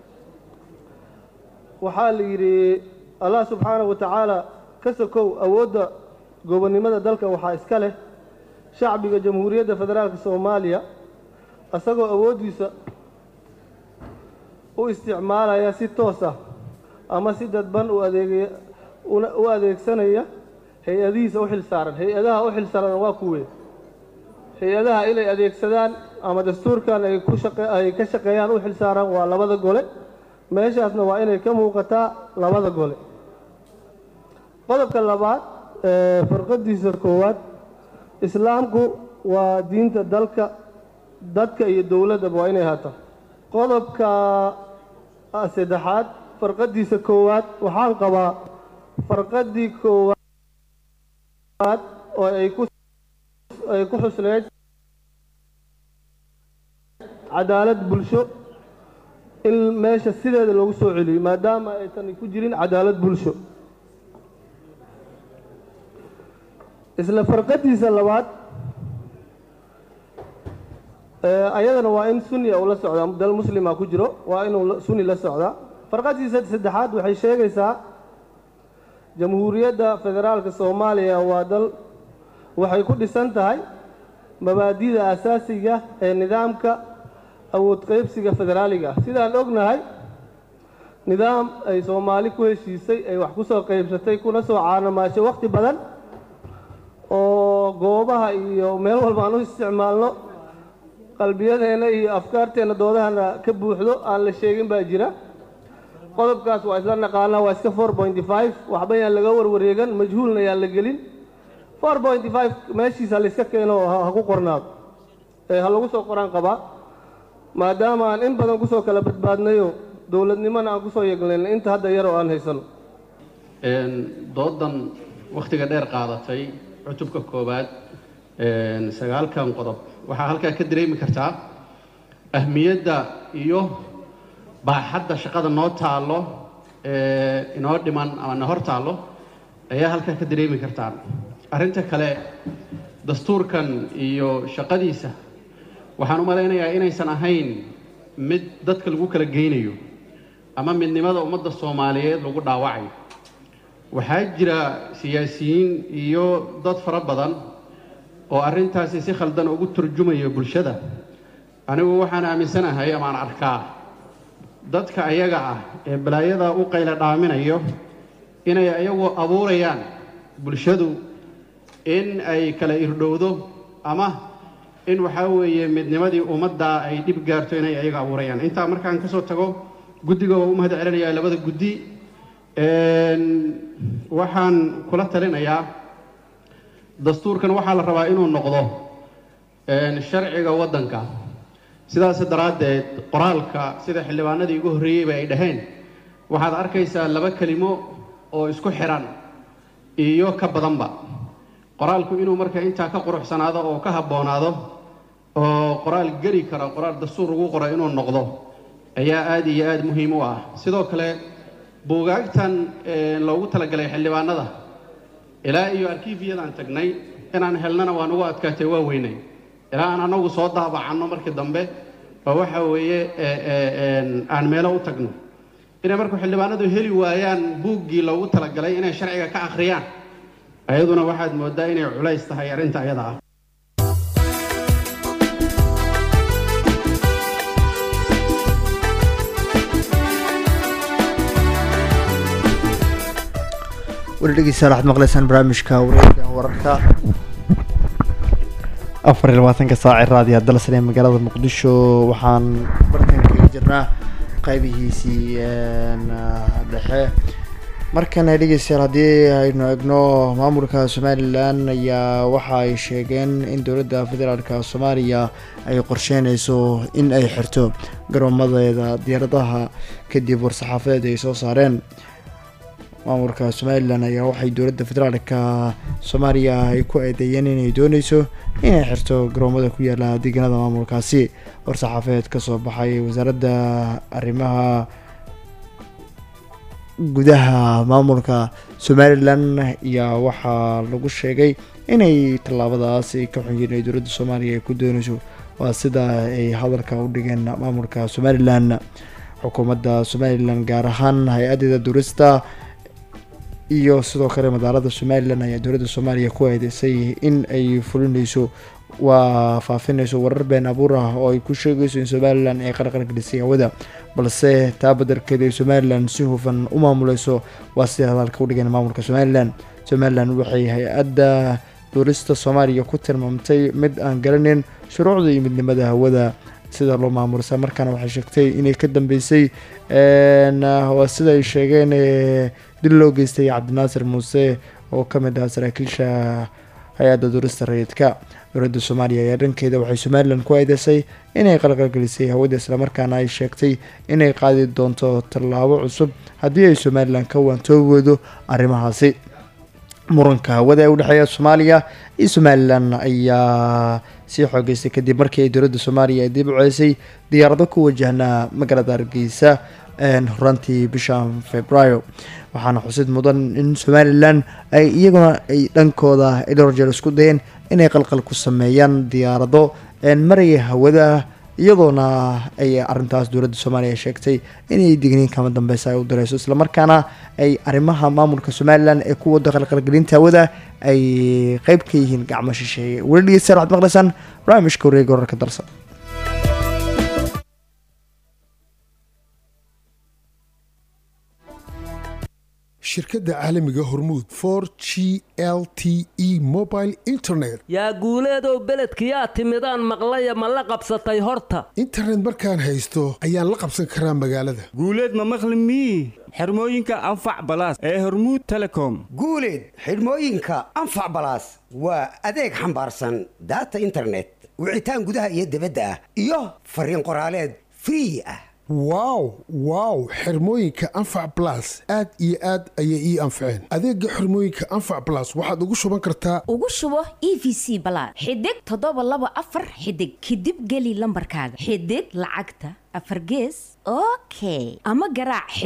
Speaker 17: waxaa la yidhi allah subxaanahu wa tacaala ka sokow awoodda gobonnimada dalka waxaa iska leh shacbiga jamhuuriyadda federaalka soomaaliya isagoo awooddiisa u isticmaalaya si toos ah ama si dadban u adeegaya u adeegsanaya hay-adihiisa u xil saaran hay-adaha u xil saaran waa kuwe hay-adaha inay adeegsadaan ama dastuurkan ay ku shaqe ay ka shaqeeyaan u xil saaran waa labada gole meeshaasna waa inay ka muuqataa labada gole qodobka labaad farqadiisa koowaad islaamku waa diinta dalka dadka iyo dowladdaba waa inay haato qodobka saddexaad farqadiisa koowaad waxaan qabaa farqadii koowaad oo ay ku ay ku xusneyd cadaalad bulsho in meesha sideeda loogu soo celiyo maadaama aysan ku jirin cadaalad bulsho isla farqadiisa labaad ayadana waa in sunniya ula socdaa dal muslima ku jiro waa inuu sunni la socdaa farqadiisa saddexaad waxay sheegaysaa jamhuuriyadda federaalka soomaaliya waa dal waxay ku dhisan tahay mabaadida asaasiga ee nidaamka awood qaybsiga federaaliga ah sidaan ognahay nidaam ay soomaali ku heshiisay ay wax ku soo qaybsatay kuna soo caanamaashay wakhti badan oo goobaha iyo meel walba aan u isticmaalno qalbiyadeenna iyo afkaarteenna doodahana ka buuxdo aan la sheegin baa jira qodobkaas waa isla naqaanaa waa iska four pointy five waxba yaan laga warwareegan majhuulna yaan la gelin four pointy five meeshiisa layska keeno ha ku qornaado ee ha lagu soo qoraan qabaa maadaama aan in badan kusoo kala badbaadnayo dowladnimona aan kusoo yeegnayn inta hadda yar oo aan haysano
Speaker 6: doodan wakhtiga dheer qaadatay cutubka koowaad sagaalkan qodob waxaa halkaa ka dareemi kartaa ahmiyadda iyo baaxadda shaqada noo taallo
Speaker 18: ee inoo dhiman ama na hor taallo ayaa halkaa ka dareemi kartaan arrinta kale dastuurkan iyo shaqadiisa waxaan u malaynayaa inaysan ahayn mid dadka lagu kala geynayo ama midnimada ummadda soomaaliyeed lagu dhaawacayo waxaa jira siyaasiyiin iyo dad fara badan oo arrintaasi si khaldan ugu turjumaya bulshada anigu waxaan aaminsanahay amaan arkaa dadka ayaga ah ee balaayada u qayla dhaaminayo inay ayagu abuurayaan bulshadu in ay kala irdhowdo ama in waxaa weeye midnimadii ummadda ay dhib gaarto inay ayaga abuurayaan intaa markaan kasoo tago guddiga waa u mahad celinayaa labada guddi waxaan kula talinayaa dastuurkan waxaa la rabaa inuu noqdo sharciga waddanka sidaas daraaddeed qoraalka sida xildhibaanadii ugu horreeyeyba ay dhaheen waxaad arkaysaa laba kelimo oo isku xiran iyo ka badanba qoraalku inuu marka intaa ka quruxsanaado oo ka habboonaado oo qoraal geli kara qoraal dastuur lagu qoro inuu noqdo ayaa aada iyo aada muhiim u ah sidoo kale buugaagtan loogu talagalay xildhibaanada ilaa iyo arkiifiyadaan tagnay inaan helnana waa nagu adkaatay waa weynay ilaa aan anagu soo daabacanno markii dambe oo waxa weeye aan meelo u tagno inay marku xildhibaanadu heli waayaan buuggii loogu talagalay inay sharciga ka akhriyaan ayaduna waxaad mooddaa inay culays tahay arrinta ayada ah
Speaker 1: weli dhegeystayaal waxaad maqleysaan barnaamijka wareegga wararka afar iyo labaatanka saaci raadiya dalsan ee magaalada muqdisho waxaan bartankaga jirnaa qaybihiisii dhexe markana dhegeystayaal haddii aynu egno maamulka somalilan ayaa waxa ay sheegeen in dowladda federaalka soomaaliya ay qorsheyneyso in ay xirto garoomadeeda diyaaradaha kadib war-saxaafadeed ay soo saareen maamulka somalilan ayaa waxay dowladda federaalka soomaaliya ay ku eedeeyeen inay dooneyso inay xirto garoomada ku yaala deegaanada maamulkaasi war-saxaafeed kasoo baxay wasaaradda arrimaha gudaha maamulka somalilan ayaa waxaa lagu sheegay inay tallaabadaas ay ka xunyiin ay dowladda soomaaliya ay ku dooneyso waa sida ay hadalka u dhigeen maamulka somalilan xukuumadda somalilan gaar ahaan hay-adeeda durista iyo sidoo kale madaalada somalilan ayaa dowladda soomaaliya ku eedeysay in ay fulineyso waa faafineyso warar been abuur ah oo ay ku sheegayso in somalilan ay qarqargelisay hawada balse taa badarkeeda ay somalilan si hufan u maamuleyso waa sida hadalka u dhigeen maamulka somalilan somalilan waxay hay-adda duulista soomaaliya ku tilmaamtay mid aan garaneyn shuruucda iyo midnimada hawada sida loo maamulsa markaana waxay sheegtay inay ka dambeysay waa sida ay sheegeen dil loo geystay cabdinaasir muuse oo ka mid ah saraakiisha hay-adda duurista rayidka dowladda soomaaliya ayaa dhankeeda waxay somalilan ku eedeysay inay qalqalgelisay hawada islamarkaana ay sheegtay inay qaadi doonto tallaabo cusub haddii ay somalilan ka waantoogoodo arrimahaasi muranka hawada ee udhexeeya soomaaliya iyo somalilan ayaa sii xoogeystay kadib markii ay dowladda soomaaliya ay dib u ceysay diyaarado ku wajahnaa magaalada hargeysa horaantii bisha februaayo waxaana xusid mudan in somalilan ay iyaguna ay dhankooda dhowr jeer isku dayeen inay qalqal ku sameeyaan diyaarado maraya hawada iyadoona ay arintaas dowladda soomaaliya sheegtay inay digniin kama dambeysa ay u direyso islamarkaana ay arrimaha maamulka somalilan ee ku wada qalqalgelinta hawada ay qeyb ka yihiin gacmo shisheeye weli dhegeystayaal waxaad maqleysaan barnaamijka wareega wararka dalsan
Speaker 19: shirkadda caalamiga hormuud for g l t e mobile internet
Speaker 20: yaa guuleedow beledkiyaa timidaan maqlaya ma la qabsatay horta
Speaker 19: internet markaan haysto ayaan la qabsan karaa magaalada
Speaker 21: guuleed ma maqli mii xirmooyinka anfac balaas ee hormuud telecom
Speaker 22: guuleed xidhmooyinka anfac balaas waa adeeg xambaarsan daata internet wicitaan gudaha iyo dibadda ah iyo fariin qoraaleed free ah
Speaker 19: wow wow xirmooyinka anfac blas aad iyo aad ayay ii anfaceen adeega xirmooyinka anfac blas waxaad ugu shuban kartaa
Speaker 23: ugu shubo e v c balaad xidig toddoba laba afar xidig kadib geli lambarkaaga xidig lacagta afar gees okay ama garaac xidig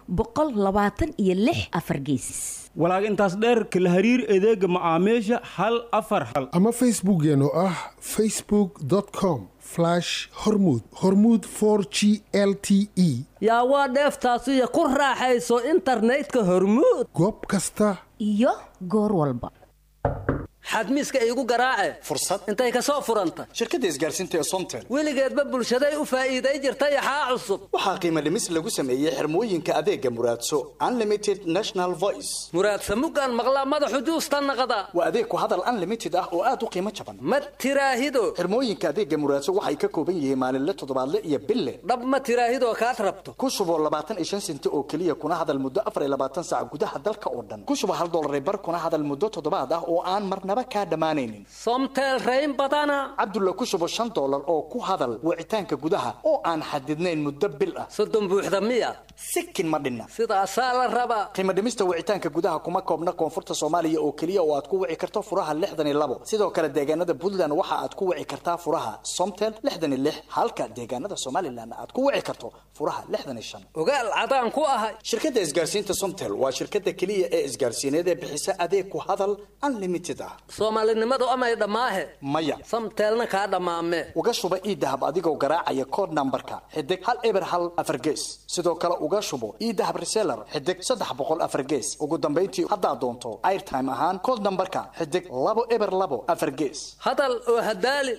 Speaker 23: boqol labaatan iyo lix afar gees
Speaker 21: walaag intaas dheer kala hariir adeega macaamiisha hal afar hal
Speaker 19: ama facebookeena oo ah facebook com hormud hormud g l t e
Speaker 20: yaa waa dheeftaasiyo ku raaxayso internetka hormuud
Speaker 19: goob kasta
Speaker 23: iyo goor walba
Speaker 8: xadmiiska iigu garaace
Speaker 10: fursad
Speaker 8: intay ka soo furanta
Speaker 10: shirkadda isgaarsiinta ee somtel
Speaker 8: weligeedba bulshaday u faa'iiday jirtay axaa cusub
Speaker 10: waxaa qiimo dhimis lagu sameeyey xirmooyinka adeega muraadso unlimited national voice
Speaker 20: muraadsa mugaan maqlaa madaxu juusta naqda
Speaker 10: waa adeeg ku hadal unlimited ah oo aad u qiimo jaban
Speaker 20: ma tiraahido
Speaker 10: xirmooyinka adeega muraadso waxay ka kooban yihiin maalinle toddobaadle iyo bille
Speaker 20: dhab ma tiraahidoo kaad rabto
Speaker 10: ku shubo labaatan iyo shan senti oo keliya kuna hadal muddo afar iyo labaatan saac gudaha dalka oo dhan ku shubo hal dollar bar kuna hadal muddo toddobaad ah oo aan marnaba kaa dhammaanaynin
Speaker 20: somtel rayn badana
Speaker 10: cabdulla ku shubo shan dollar oo ku hadal wicitaanka gudaha oo aan xadidnayn muddo bil ah
Speaker 20: soddon buuxda miya
Speaker 10: sikin ma dhinna
Speaker 20: sidaasaa la rabaa
Speaker 10: qiimo dhimista wicitaanka gudaha kuma koobna koonfurta soomaaliya oo keliya oo aad ku wici karto furaha lixdan iyo labo sidoo kale deegaanada puntland waxa aad ku wici kartaa furaha somtel lixdan iyo lix halka deegaanada somalilan aad ku wici karto furaha lixdan iyo shan
Speaker 20: ogaal cadaan ku ahay
Speaker 10: shirkadda isgaarsiinta somtel waa shirkadda keliya ee isgaarsiineed ee bixisa adeeg ku hadal unlimited ah
Speaker 20: soomaalinimadu amay dhammaahe
Speaker 10: maya
Speaker 20: samteelna kaa dhammaame
Speaker 10: uga shuba iidahab adigoo garaacaya kood nambarka xidig hal eber hal afar gees sidoo kale uga shubo iidahab reseller xidig saddex boqol afar gees ugu dambayntii haddaad doonto airtime ahaan kood nambarka xidig labo eber labo afar gees
Speaker 20: hadal oo hadaali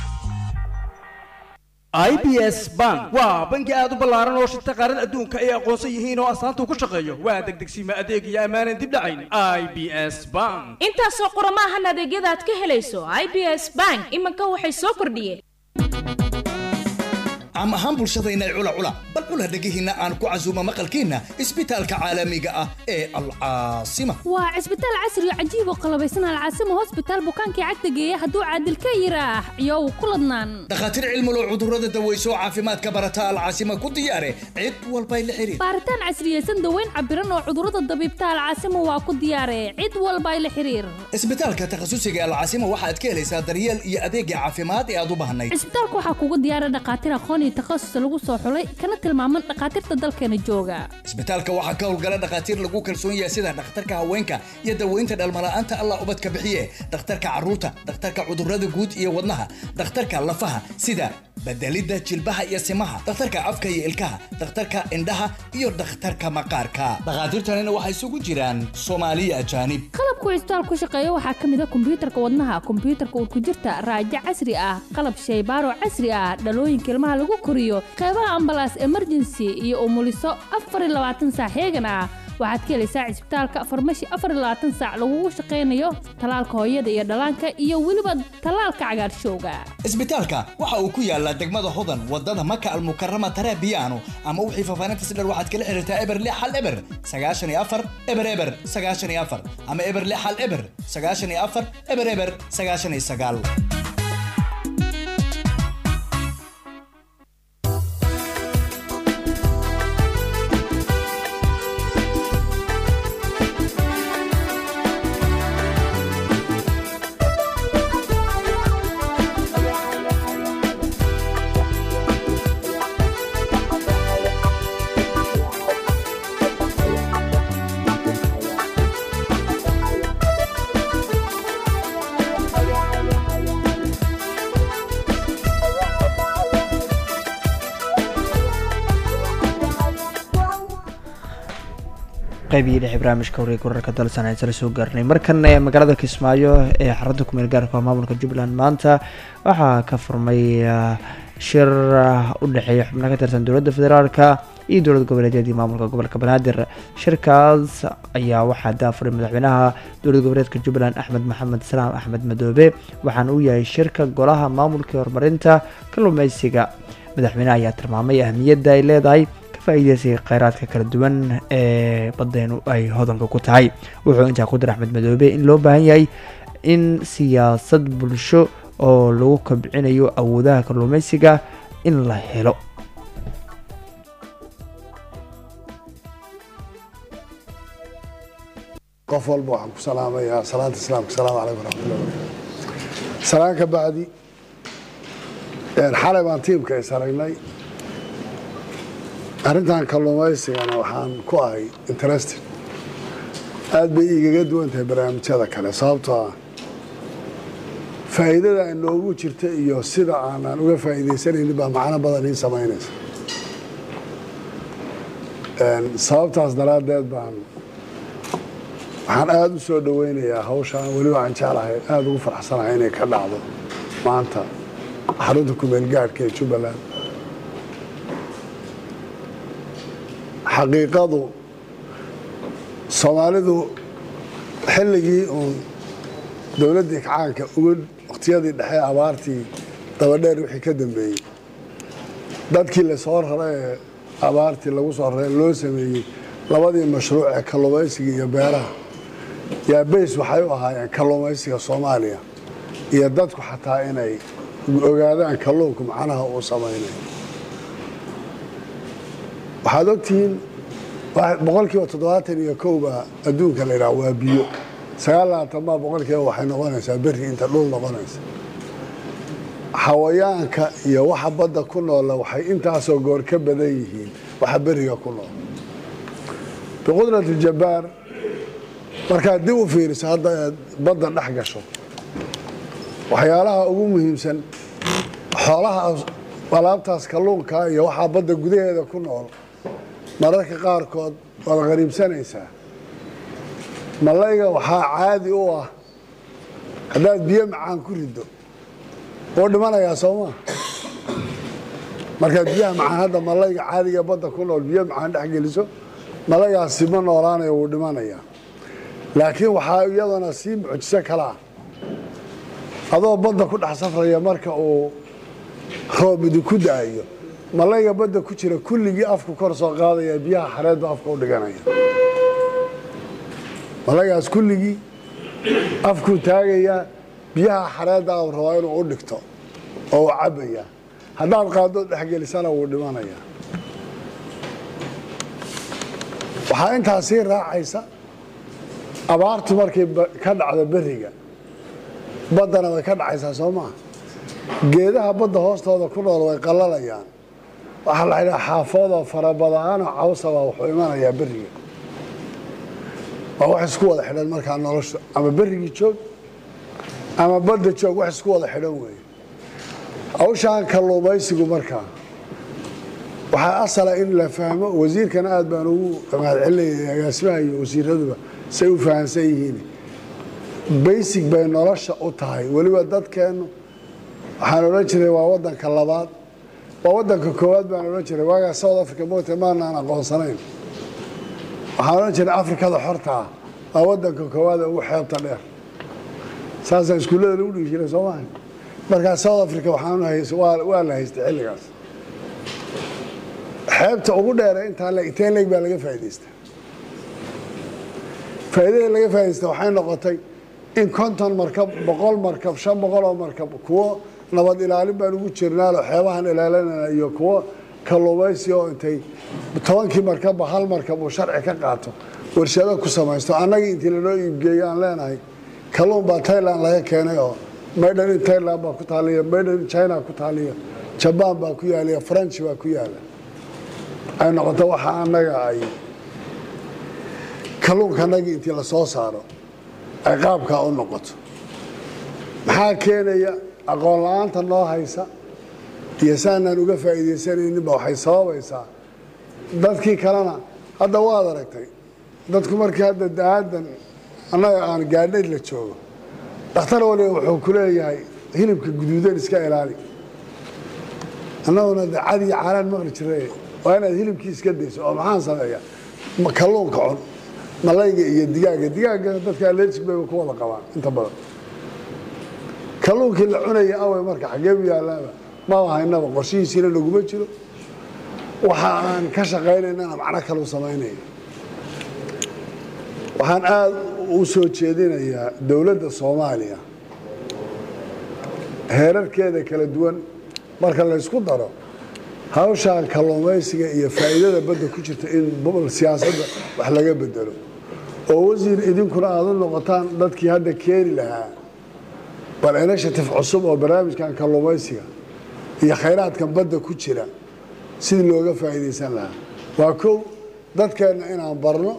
Speaker 2: i b s bank waa bangi aad u ballaaran oo shirta qaaran adduunka ay aqoonsan yihiin oo astaanta ku shaqeeyo waa degdegsiima adeeg iyo ammaanan dib dhacayn i b s bank
Speaker 3: intaasoo qurama ahan adeegyada aad ka helayso i b s bank iminka waxay soo kordhiyeen
Speaker 4: caam ahaan bulshadayna cula cula bal cula dhegihiinna aan ku casuumo maqalkiinna isbitaalka caalamiga ah ee alcaasima
Speaker 3: waa cisbitaal casri oo cajiib oo qalabaysan alcaasima hosbitaal bukaankii cagta geeya hadduu caadil ka yiraax iyow ku ladnaan
Speaker 4: dhakhaatiir cilmulow cudurrada daweyso caafimaadka barata alcaasima ku diyaare cid walbay la xiriir
Speaker 3: baaritaan casriyeysan daweyn cabiran oo cudurrada dabiibta alcaasima waa ku diyaare cid walbay la xiriir
Speaker 4: isbitaalka takhasusiga alcaasima waxaad ka helaysaa daryeel iyo adeegga caafimaad ee aad u baahnayd
Speaker 3: cisbitaalka waxaa kugu diyaara dhakhaatiir aqoon iyo takhasus lagu soo xulay kana tilmaaman dhakhaatiirta dalkeena jooga
Speaker 4: isbitaalka waxaa ka howlgala dhakhaatiir lagu kalsoon yahay sida dhakhtarka haweenka iyo daweynta dhalmala'aanta allah ubadka bixiye dhakhtarka carruurta dhakhtarka cudurrada guud iyo wadnaha dhakhtarka lafaha sida bedelidda jilbaha iyo simaha dhakhtarka afka iyo ilkaha dhakhtarka indhaha iyo dhakhtarka maqaarka dhakhaatiirtanina waxay isugu jiraan soomaaliya ajaanib
Speaker 3: qalabku cisbitaal ku shaqeeya waxaa ka mid a kombiyuutarka wadnaha kombiyuutarka urkujirta raajo casri ah qalab shaybaaro casri ah dhalooyinka ilmaha lagu koriyo qeybaha ambalaas emergency iyo umuliso afar iyo labaatan saac heegan ah waxaad ka helaysaa cisbitaalka farmashi afar iyo labaatan saac lagugu shaqaynayo talaalka hooyada iyo dhallaanka iyo weliba talaalka cagaarshowga
Speaker 4: isbitaalka waxa uu ku yaalaa degmada hodan wadada maka almukarama tarabiyaano ama wixii faafaahinta si dher waxaad kala xiriirtaa eber lix hal eber sagaashan iyo afar eber eber sagaashan iyo afar ama eber lix hal eber sagaashan iyo afar eber eber sagaashan iyo sagaal
Speaker 1: qaybihii dhexe barnaamijka wareeg wararka dalsan ayaan sala soo gaarnay markan ee magaalada kismaayo ee xarunta kumeel gaarka oo maamulka jubbaland maanta waxaa ka furmay shir u dhexeeya xubno ka tirsan dowladda federaalka iyo dowlad goboleedyadii maamulka gobolka banaadir shirkaas ayaa waxaa daafuray madaxweynaha dowlad goboleedka jubbaland axmed maxamed salaam axmed madoobe waxaana uu yahay shirka golaha maamulka horumarinta kalluumeysiga madaxweynaha ayaa tilmaamay ahmiyadda ay leedahay faa'iideysiga kheyraadka kala duwan ee badeenu ay hodanka ku tahay wuxuu intaa ku dar axmed madoobe in loo baahan yahay in siyaasad bulsho oo lagu kabcinayo awoodaha kalluumeysiga in la helo
Speaker 24: qof walba waxaan ku salaamayaa salaanta islaamka asalaamu calaykum waraxmatullahi wabarakatu salaan ka bacdi xalay baan tiimka is aragnay arrintan kalluumaysigana waxaan ku ahay interested aad bay igaga duwan tahay barnaamijyada kale sababtoo ah faa'iidada inoogu jirta iyo sida aanan uga faa'iidaysanaynin baa macno badan ii samaynaysa sababtaas daraaddeed baan waxaan aada u soo dhoweynayaa hawshaan weliba aan jeclahay aada ugu faraxsanahay inay ka dhacdo maanta xarunta kumeel gaadhka ee jubbaland xaqiiqadu soomaalidu xilligii uun dowladdii kacaanka uga waqtiyadii dhexe abaartii dabadheer wixii ka dambeeyey dadkii lasoo raray ee abaartii lagu soo raray loo sameeyey labadii mashruuc ee kalluumaysiga iyo beeraha yaa bays waxay u ahaayeen kalluumaysiga soomaaliya iyo dadku xataa inay ogaadaan kalluunku macnaha uu samaynayo waxaad ogtihiin boqolkiiba toddobaatan iyo kowba adduunka la yidhaha waa biyo sagaal labaatan baa boqolkiiba waxay noqonaysaa berri inta dhul noqonaysa xawayaanka iyo waxa badda ku noola waxay intaasoo goor ka badan yihiin waxa beriga ku nool biqudrati jabbaar markaad dib u fiiriso hadda aad badda dhex gasho waxyaalaha ugu muhiimsan xoolaha alaabtaas kalluunka iyo waxaa badda gudaheeda ku nool mararka qaarkood waad qariibsanaysaa malayga waxaa caadi u ah haddaad biyo macaan ku riddo wuu dhimanayaa soomaa markaad biyaha macaan hadda malayga caadiga badda ku nool biyo macaan dhex geliso malaygaasi ma noolaanayo wuu dhimanayaa laakiin waxaa iyadana sii mucjiso kale ah adoo badda ku dhex safraya marka uu roob idinku da'ayo malayga badda ku jira kulligii afku kor soo qaadaya biyaha xareedba afka u dhiganaya malaygaas kulligii afkuu taagayaa biyaha xareedda u rabaa inuu u dhigto oo uu cabbaya haddaad qaaddood dhexgelisana wuu dhimanayaa waxaa intaa sii raacaysa abaartu markay ka dhacdo beriga baddana way ka dhacaysaa soo maa geedaha badda hoostooda ku nool way qallalayaan waxaa la ydhaha xaafoodoo farabadaanoo cawsabaa wuxuu imanayaa beriga waa wax isku wada xidhan markaa nolosha ama berigii joog ama badda joog wax isku wada xidhan weeye hawshaan kalluumaysigu markaa waxaa asala in la fahmo wasiirkana aad baan ugu mahadcelinaya agaasimaha iyo wasiiraduba say u fahamsan yihiin baysig bay nolosha u tahay weliba dadkeennu waxaan odhan jiray waa wadanka labaad waa wadanka koowaad baan odhan jiray waagaa south africa moogta maanaan aqoonsanayn waxaan odhan jiray afrikada xorta ah waa wadanka koowaad ee ugu xeebta dheer saasaa iskuullada lagu dhigi jiray soo maha markaa south africa waxaan waa la haystay xilligaas xeebta ugu dheere intaa le intee leeg baa laga faa'idaystaa faa'iidada laga faa'iidaysta waxay noqotay in konton markab boqol markab shan boqol oo markab kuwo nabad ilaalin baan ugu jirnaaloo xeebahan ilaalinana iyo kuwo kalluumaysi oo intay tobankii markabba hal markab uu sharci ka qaato warshado ku samaysto annagii intii lanoo iibgeeyo aan leenahay kalluun baa tailand laga keenay oo maydhan in tailand baa ku taaliya maydhan in china ku taaliya jabaan baa ku yaaliya french baa ku yaala ay noqoto waxa annaga ay kalluunka annagii intii la soo saaro ay qaabkaa u noqoto maxaa keenaya aqoon la-aanta noo haysa iyo saanaan uga faa'iidaysanayninba waxay sababaysaa dadkii kalena hadda waad aragtay dadku markii hadda daadan annaga aan gaadhayd la joogo dhakhtar waliba wuxuu ku leeyahay hilibka guduudan iska ilaali annaguna de cad iyo caanaan maqli jiray waa inaad hilibkii iska dayso oo maxaan sameeyaa kalluunka cun malayga iyo digaaga digaaga dadka allergic bayba ku wada qabaan inta badan kalluunkii la cunaya awey marka xaggee u yaalaaba maba haynaba qorshihiisiina naguma jiro waxa aan ka shaqaynaynana macno kalau samaynaya waxaan aada u soo jeedinayaa dowladda soomaaliya heerarkeeda kala duwan marka laysku daro hawshaan kalluumaysiga iyo faa'iidada badda ku jirta in siyaasadda wax laga bedelo oo wasiir idinkuna aada u noqotaan dadkii hadda keeni lahaa bal initiative cusub oo barnaamijkan kalluumaysiga iyo khayraadkan badda ku jira sidii looga faa'iidaysan lahaa waa kow dadkeenna inaan barno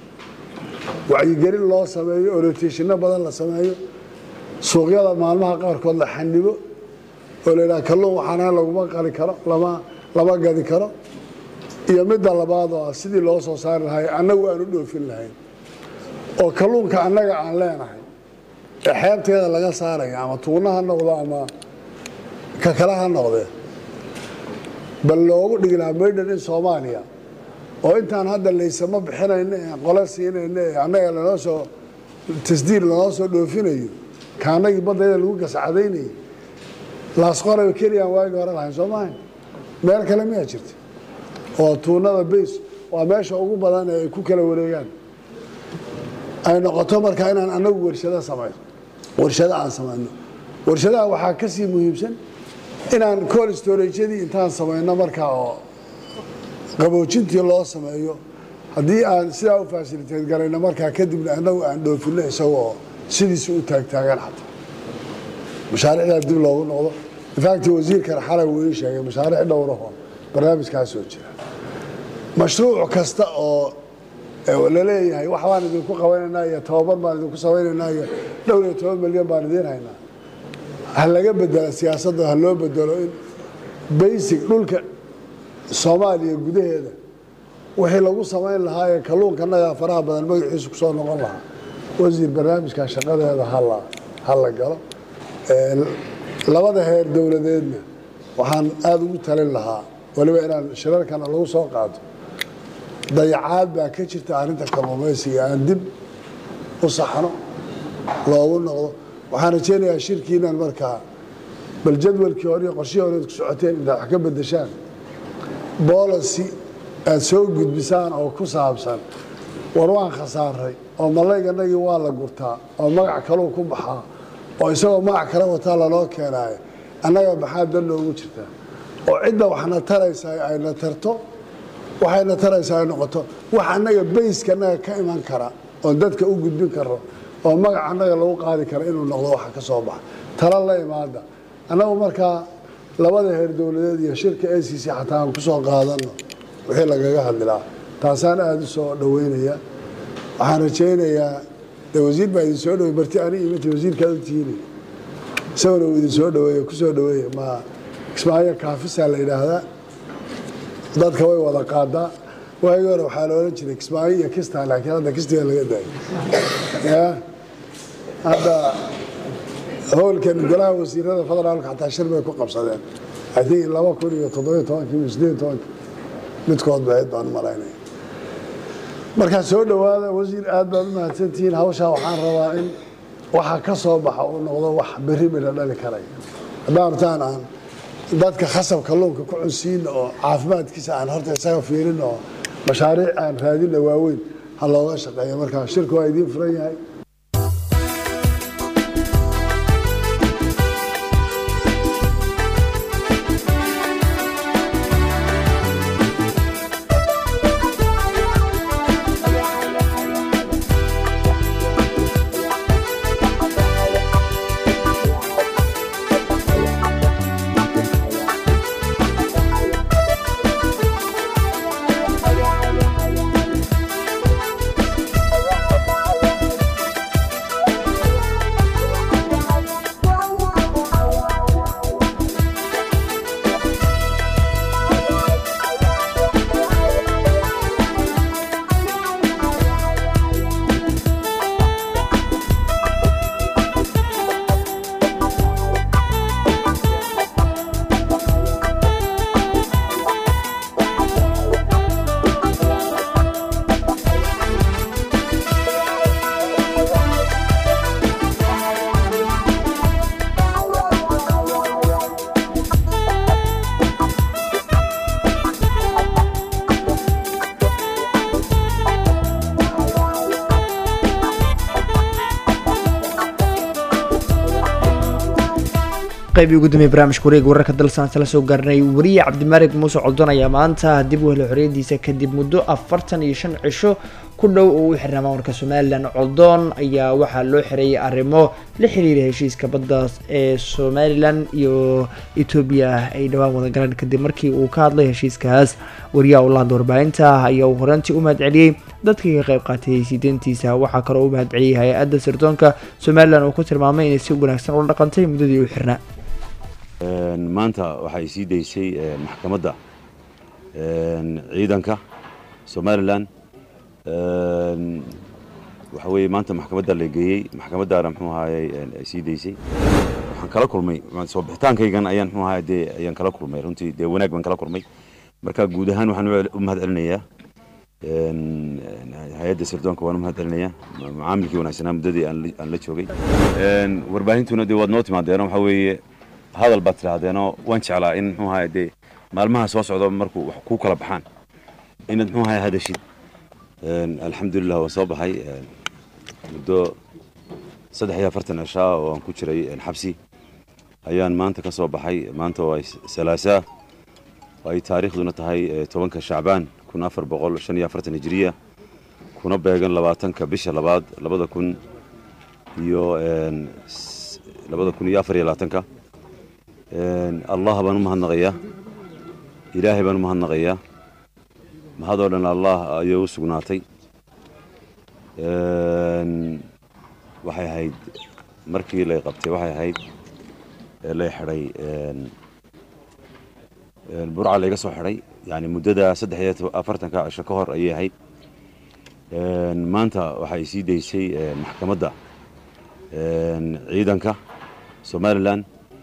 Speaker 24: wacyigelin loo sameeyo oroteeshino badan la sameeyo suuqyada maalmaha qaarkood la xanibo oo la yidhaha kalluun waxaana laguma qali karo lama lama gadi karo iyo midda labaad oo ah sidii loo soo saari lahay annagu aan u dhoofin lahayn oo kalluunka annaga aan leenahay ee xeebteeda laga saaraya ama tuuna ha noqdo ama ka kale ha noqdee bal loogu dhigi lahaa maydhan in soomaaliya oo intaan hadda laysama bixinayno ee qole siinayno ee annaga lanoo soo tasdiir lanoo soo dhoofinayo ka annagii baddayada lagu gascadaynayay laasqoraba keliyaan waagi hore lahayn soo maaha meel kale miyaa jirta oo tuunada bays waa meesha ugu badan ee ay ku kala wareegaan ay noqoto markaa inaan annagu warshado samayno warshado aan samayno warshadaha waxaa ka sii muhiimsan inaan col storageyadii intaan samayno markaa oo qaboojintii loo sameeyo haddii aan sidaa u fasiliteed garayno markaa kadibna annagu aan dhoofino isagoo sidiisa u taagtaagan xataa mashaariicdaa dib loogu noqdo infact wasiirkan xalay wuu ii sheegay mashaariic dhowraho barnaamijkaa soo jira mashruuc kasta oo laleeyahay wax baan idinku qabanaynaa iyo tababar baan idinku samaynaynaa iyo dhowr iyo toban milyan baan idiin haynaa ha laga bedela siyaasadda ha loo bedelo in basic dhulka soomaaliya gudaheeda wixii lagu samayn lahaa ee kalluunkanaga faraha badan magaciisu kusoo noqon lahaa wasiir barnaamijka shaqadeeda hala ha la galo labada heer dowladeedna waxaan aada ugu talin lahaa waliba inaan shirarkana lagu soo qaato dayacaad baa ka jirta arrinta kalluumaysiga aan dib u saxno loogu noqdo waxaan rajeynayaa shirkiinan markaa bal jadwalkii hore iyo qorshihii hore ku socoteen inaad wax ka bedeshaan boolicy aad soo gudbisaan oo ku saabsan war waan khasaaray oo malayganagii waa la gurtaa oo magac kaluu ku baxaa oo isagoo magac kale wataa lanoo keenaayo annaga maxaa dan noogu jirtaa oo cidda waxna taraysaa ayna tarto waxayna taraysaa ay noqoto wax annaga bayska annaga ka iman kara oon dadka u gudbin karo oo magac annaga lagu qaadi kara inuu noqdo waxa ka soo baxa tala la imaada annagu markaa labada heer dowladeed iyo shirka a c c xataa aan ku soo qaadano wixii lagaga hadlilaa taasaan aada u soo dhaweynaya waxaan rajaynayaa de wasiir baa idin soo dhawey barti ani imata wasiirkaad u tihiinay isaguna uu idin soo dhaweeye ku soo dhaweeye ma ismaaciil kaafisaa la yidhaahdaa dadka way wada qaadaa waagii hore waxaa la odhan jiray kismaayo iyo kistaa laakiin hadda kistiga laga daayay ya hadda howlkan golaha wasiirada federaalka xataa shir bay ku qabsadeen i think laba kun iyo toddobiyo tobankii iyo siddeed tobankii midkood bayd baan malaynaya markaa soo dhowaada wasiir aad baad u mahadsantihiin hawshaa waxaan rabaa in waxa ka soo baxa uu noqdo wax berri midha dhali karaya haddaan rabtaan aan dadka khasab kalluunka ku cunsiina oo caafimaadkiisa aan horta isaga fiirin oo mashaariic aan raadina waaweyn ha looga shaqeeyo markaa shirku waa idiin furan yahay
Speaker 1: qaybii ugu dambeeyay barnaamijka wareega wararka dalsan la soo gaarnay wariye cabdimaalig muuse coldon ayaa maanta dib u helay xorriyadiisa kadib muddo afartan iyo shan cisho ku dhow oo u xirnaa maamulka somalilan coldoon ayaa waxaa loo xireeyay arrimo la xiriira heshiiska baddaas ee somalilan iyo etoobiya ay dhowaan wada galeen kadib markii uu ka hadlay heshiiskaas wariyaha ulaanda warbaahinta ayaa uu horantii u mahadceliyey dadkii ka qayb qaatay siideentiisa waxaa kaloo u mahadceliyey hay-adda sirdoonka somalilan oo ku tilmaamay inay si wanaagsan ula dhaqantay muddadii u xirnaa
Speaker 5: maanta waxay sii daysay maxkamadda ciidanka somalilan waxa weeye maanta maxkamadda la geeyey maxkamaddaana muxuu ahaayey ay sii daysay waxaan kala kulmay soo bixitaankaygan ayaan muxuu ahaay dee ayaan kala kulmay runtii dee wanaag baan kala kulmay marka guud ahaan waxaan u mahad celinayaa hay-adda sirdoonka waan u mahad celinayaa macaamilkii wanaagsanaa muddadii aan la joogay warbaahintuna dee waad noo timaadeeno waxa weeye hadal baad tidhaahdeenoo waan jeclaa in muxuu ahaay dee maalmaha soo socda markuu wax kuu kala baxaan inaad muxuu ahaay hadashid alxamdulilah waan soo baxay muddo saddex iyo afartan cishaa oo aan ku jiray xabsi ayaan maanta ka soo baxay maanta oo ay salaasaa ay taariikhduna tahay tobanka shacbaan kun afar boqol shan iyo afartan hijiriya kuna beegan labaatanka bisha labaad labada kun iyo labada kun iyo afar iyo labaatanka allah baan u mahadnaqayaa ilaahay baan u mahadnaqayaa mahadoo dhan allah ayay u sugnaatay waxay ahayd markii lay qabtay waxay ahayd lay xidhay burca layga soo xidhay yani muddada saddex iyo afartanka cisho ka hor ayay ahayd maanta waxay sii daysay maxkamadda ciidanka somalilan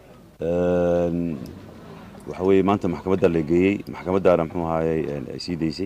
Speaker 5: waxa weeye maanta maxkamadda la geeyey maxkamaddaana muxuu ahaayey ay sii daysay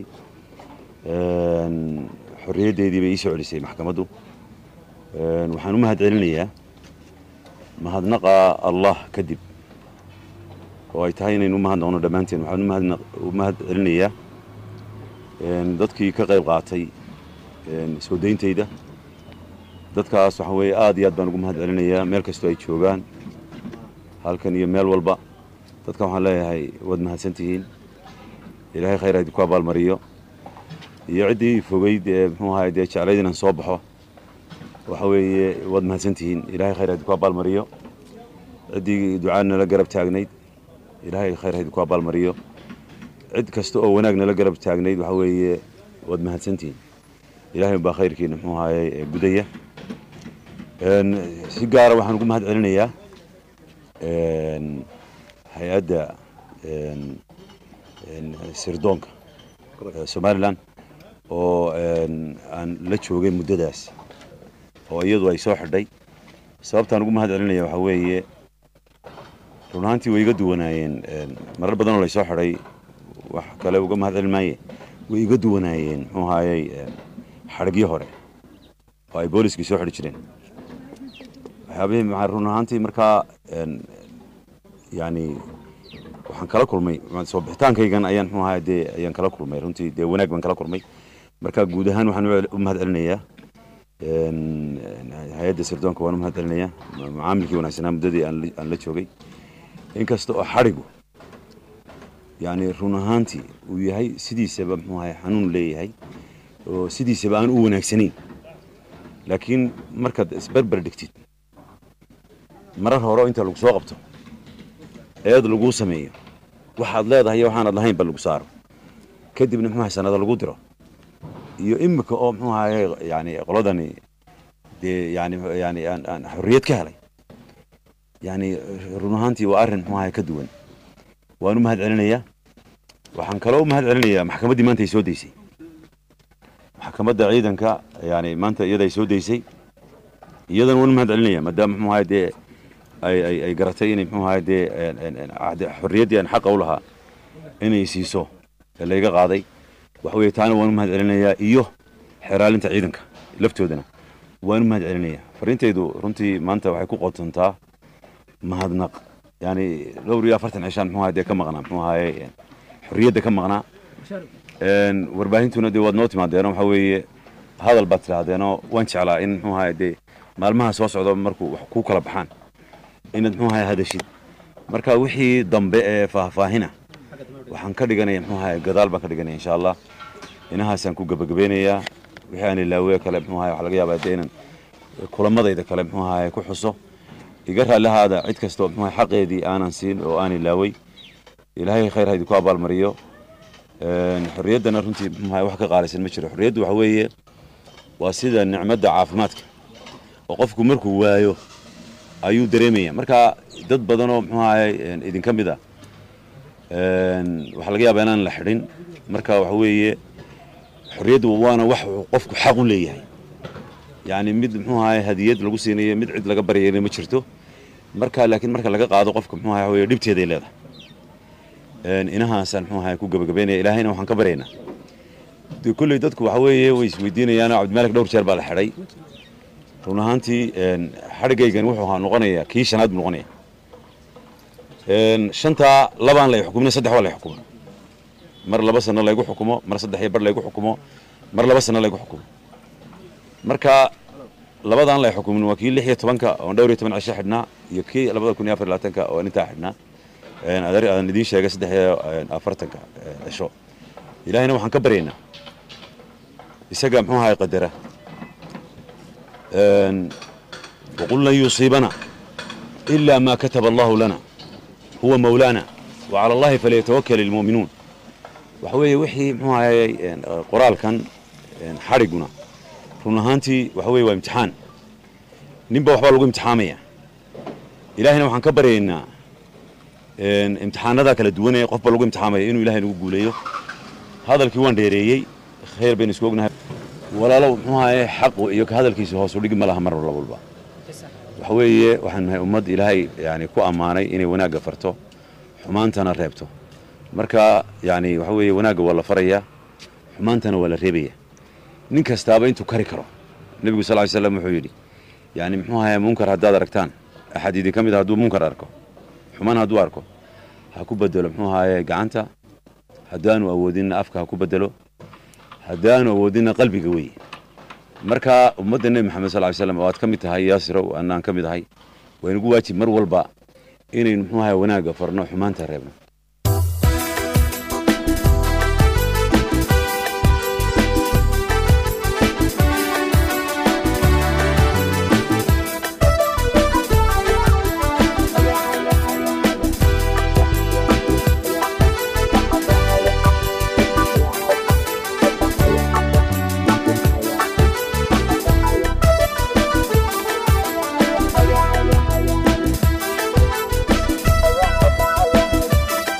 Speaker 5: xorriyaddeedii bay ii soo celisay maxkamaddu waxaan u mahad celinayaa mahadnaqa allah kadib oo ay tahay inaynu u mahadnaqno dhammaanteen waxaan u mahad celinayaa dadkii ka qayb qaatay soo dayntayda dadkaas waxa weeye aad iyo aad baan ugu mahad celinayaa meel kastoo ay joogaan halkan iyo meel walba dadkan waxaan leeyahay waad mahadsantihiin ilaahay khayr idinku abaalmariyo iyo ciddii fogeyd ee muxuu ahaay dee jeclayd inaan soo baxo waxa weeye waad mahadsantihiin ilaahay khayr idinku abaalmariyo ciddii ducaan nala garab taagnayd ilaahay khayr idinku abaalmariyo cid kasta oo wanaag nala garab taagnayd waxa weeye waad mahadsantihiin ilaahay baa khayrkiina muxuu ahaayey gudaya si gaara waxaan ugu mahad celinayaa hay-adda sirdoonka somalilan oo aan la joogay muddadaas oo iyadu ay soo xidhay sababtaan ugu mahad celinaya waxaa weeye run ahaantii way iga duwanaayeen marar badan oo lay soo xidhay wax kale uga mahad celin maaye way iga duwanaayeen muxuu ahaayey xadhigyo hore oo ay booliskii soo xidhi jireen waxyaabihii maxaa run ahaantii markaa yani waxaan kala kulmay soo bixitaankaygan ayaan muxuu ahaay dee ayaan kala kulmay runtii dee wanaag baan kala kulmay marka guud ahaan waxaan u mahad celinayaa hay-adda sirdoonka waan u mahad celinayaa macaamilkii wanaagsanaa muddadii aan la joogay inkasta oo xadhigu yani run ahaantii uu yahay sidiisaba muxuu ahay xanuun leeyahay oo sidiisaba aan u wanaagsanayn laakiin markaad isberber dhigtid marar hore oo inta lagu soo qabto eed laguu sameeyo waxaad leedahay iyo waxaanad lahayn ba lagu saaro kadibna muxuu ahay sanado lagu diro iyo imika oo muxuu ahaye yani qoladani dee yani yani aan aan xorriyad ka helay yani run ahaantii waa arrin muxuu ahaye ka duwan waan u mahad celinayaa waxaan kaloo u mahad celinayaa maxkamaddii maanta ay soo daysay maxkamadda ciidanka yani maanta iyada ay soo daysay iyadana waan u mahad celinaya maadaama muxuu ahaye dee ay ay ay garatay inay muxuu ahaye dee xorriyaddii aan xaqa u lahaa inay siiso ee layga qaaday waxa weeye taana waan u mahad celinayaa iyo xeraalinta ciidanka laftoodana waan u mahad celinayaa fariintaydu runtii maanta waxay ku qotontaa mahadnaq yani dhowr iyo afartan cishaan muxuu ahaye dee ka maqnaa muxuu ahaye xorriyadda ka maqnaa warbaahintuna dee waad noo timaadeeno waxa weeye hadal baad tidhaahdeenoo waan jeclaa in muxuu ahaye dee maalmaha soo socda markuu wax kuu kala baxaan inaad muxuu ahaye hadashid marka wixii dambe ee faahfaahina waxaan ka dhiganaya muxuu ahaye gadaal baan ka dhiganaya insha allah inahaasaan ku gebagabeynayaa wixii aan ilaawe kale muxuu ahay waxaa laga yaabaa dee inaan kulamadayda kale muxuu ahay ku xuso iga raallihaada cid kastoo muxuu ahay xaqeedii aanan siin oo aan ilaaway ilaahay khayr ha idinku abaalmariyo xorriyaddana runtii muxuu ahay wax ka qaalisan ma jiro xorriyaddu waxa weeye waa sida nicmadda caafimaadka oo qofku markuu waayo ayuu dareemaya marka dad badan oo muxuu ahay idinka mid ah waxaa laga yaabaa inaan la xidhin marka waxa weeye xorriyaddu waana wax uu qofku xaq u leeyahay yacni mid muxuu ahay hadiyad lagu siinayo mid cid laga baryayna ma jirto marka laakiin marka laga qaado qofka muxuu ahay waxa weeye dhibteeday leedahay inahaasaan muxuu ahay ku gabagabeynaya ilaahayna waxaan ka baryaynaa dee kolley dadku waxa weeye way isweydiinayaan cabdimaalik dhowr jeer baa la xidhay run ahaantii xadhigaygan wuxuu ahaa noqonayaa kii shanaad buu noqonaya shantaa labaan lay xukumin saddex waa lay xukumo mar laba sano laygu xukumo mar saddex iyo bar laygu xukumo mar laba sano laygu xukumo marka labadaan lay xukumin waa kii lix iyo tobanka oon dhowr iyo toban cisho xidhnaa iyo kii labada kun iyo afar iyo labaatanka oon intaa xidhnaa adeer aan idiin sheegay saddex iyo afartanka cisho ilaahayna waxaan ka baryaynaa isaga muxuu ahay qadara وقل لن يصيبنا إلا ما كتب الله لنا هو مولانا وعلى الله فليتوكل المؤمنون وحوي وحي محوي قرال كان حرقنا رون هانتي وحوي وامتحان نبا وحبا لغو امتحامية إلهنا وحان كبرينا امتحان هذا كلا دواني قفبا لغو امتحامية إنو إلهي نقول قوليو هذا الكيوان ديريي خير بين اسكوغنا walaalow muxuu ahaye xaqu iyo ka hadalkiisa hoos u dhigi ma laha mar walba waxa weeye waxaan nahay ummad ilaahay yani ku ammaanay inay wanaagga farto xumaantana reebto marka yani waxa weeye wanaagga waa la farayaa xumaantana waa la reebaya nin kastaaba intuu kari karo nebigu sal ly slam wuxuu yidhi yani muxuu ahaye munkar haddaad aragtaan axad idin ka mid a hadduu munkar arko xumaan hadduu arko ha ku bedelo muxuu ahaye gacanta haddaanu awoodinna afka ha ku bedelo haddaanu awoodina qalbiga wey marka ummadda nebi maxamed sal ly slam oo aad ka mid tahay yaasirow annaan ka mid ahay waa inagu waajib mar walba inaynu muxuu ahay wanaagga farno xumaanta reebno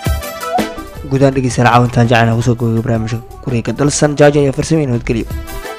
Speaker 1: gudahaan dhegeystayaal caawintaan jecel kusoo gogay barnaamijka guriga dalsan jaaja iyo farsameen nabadgelyo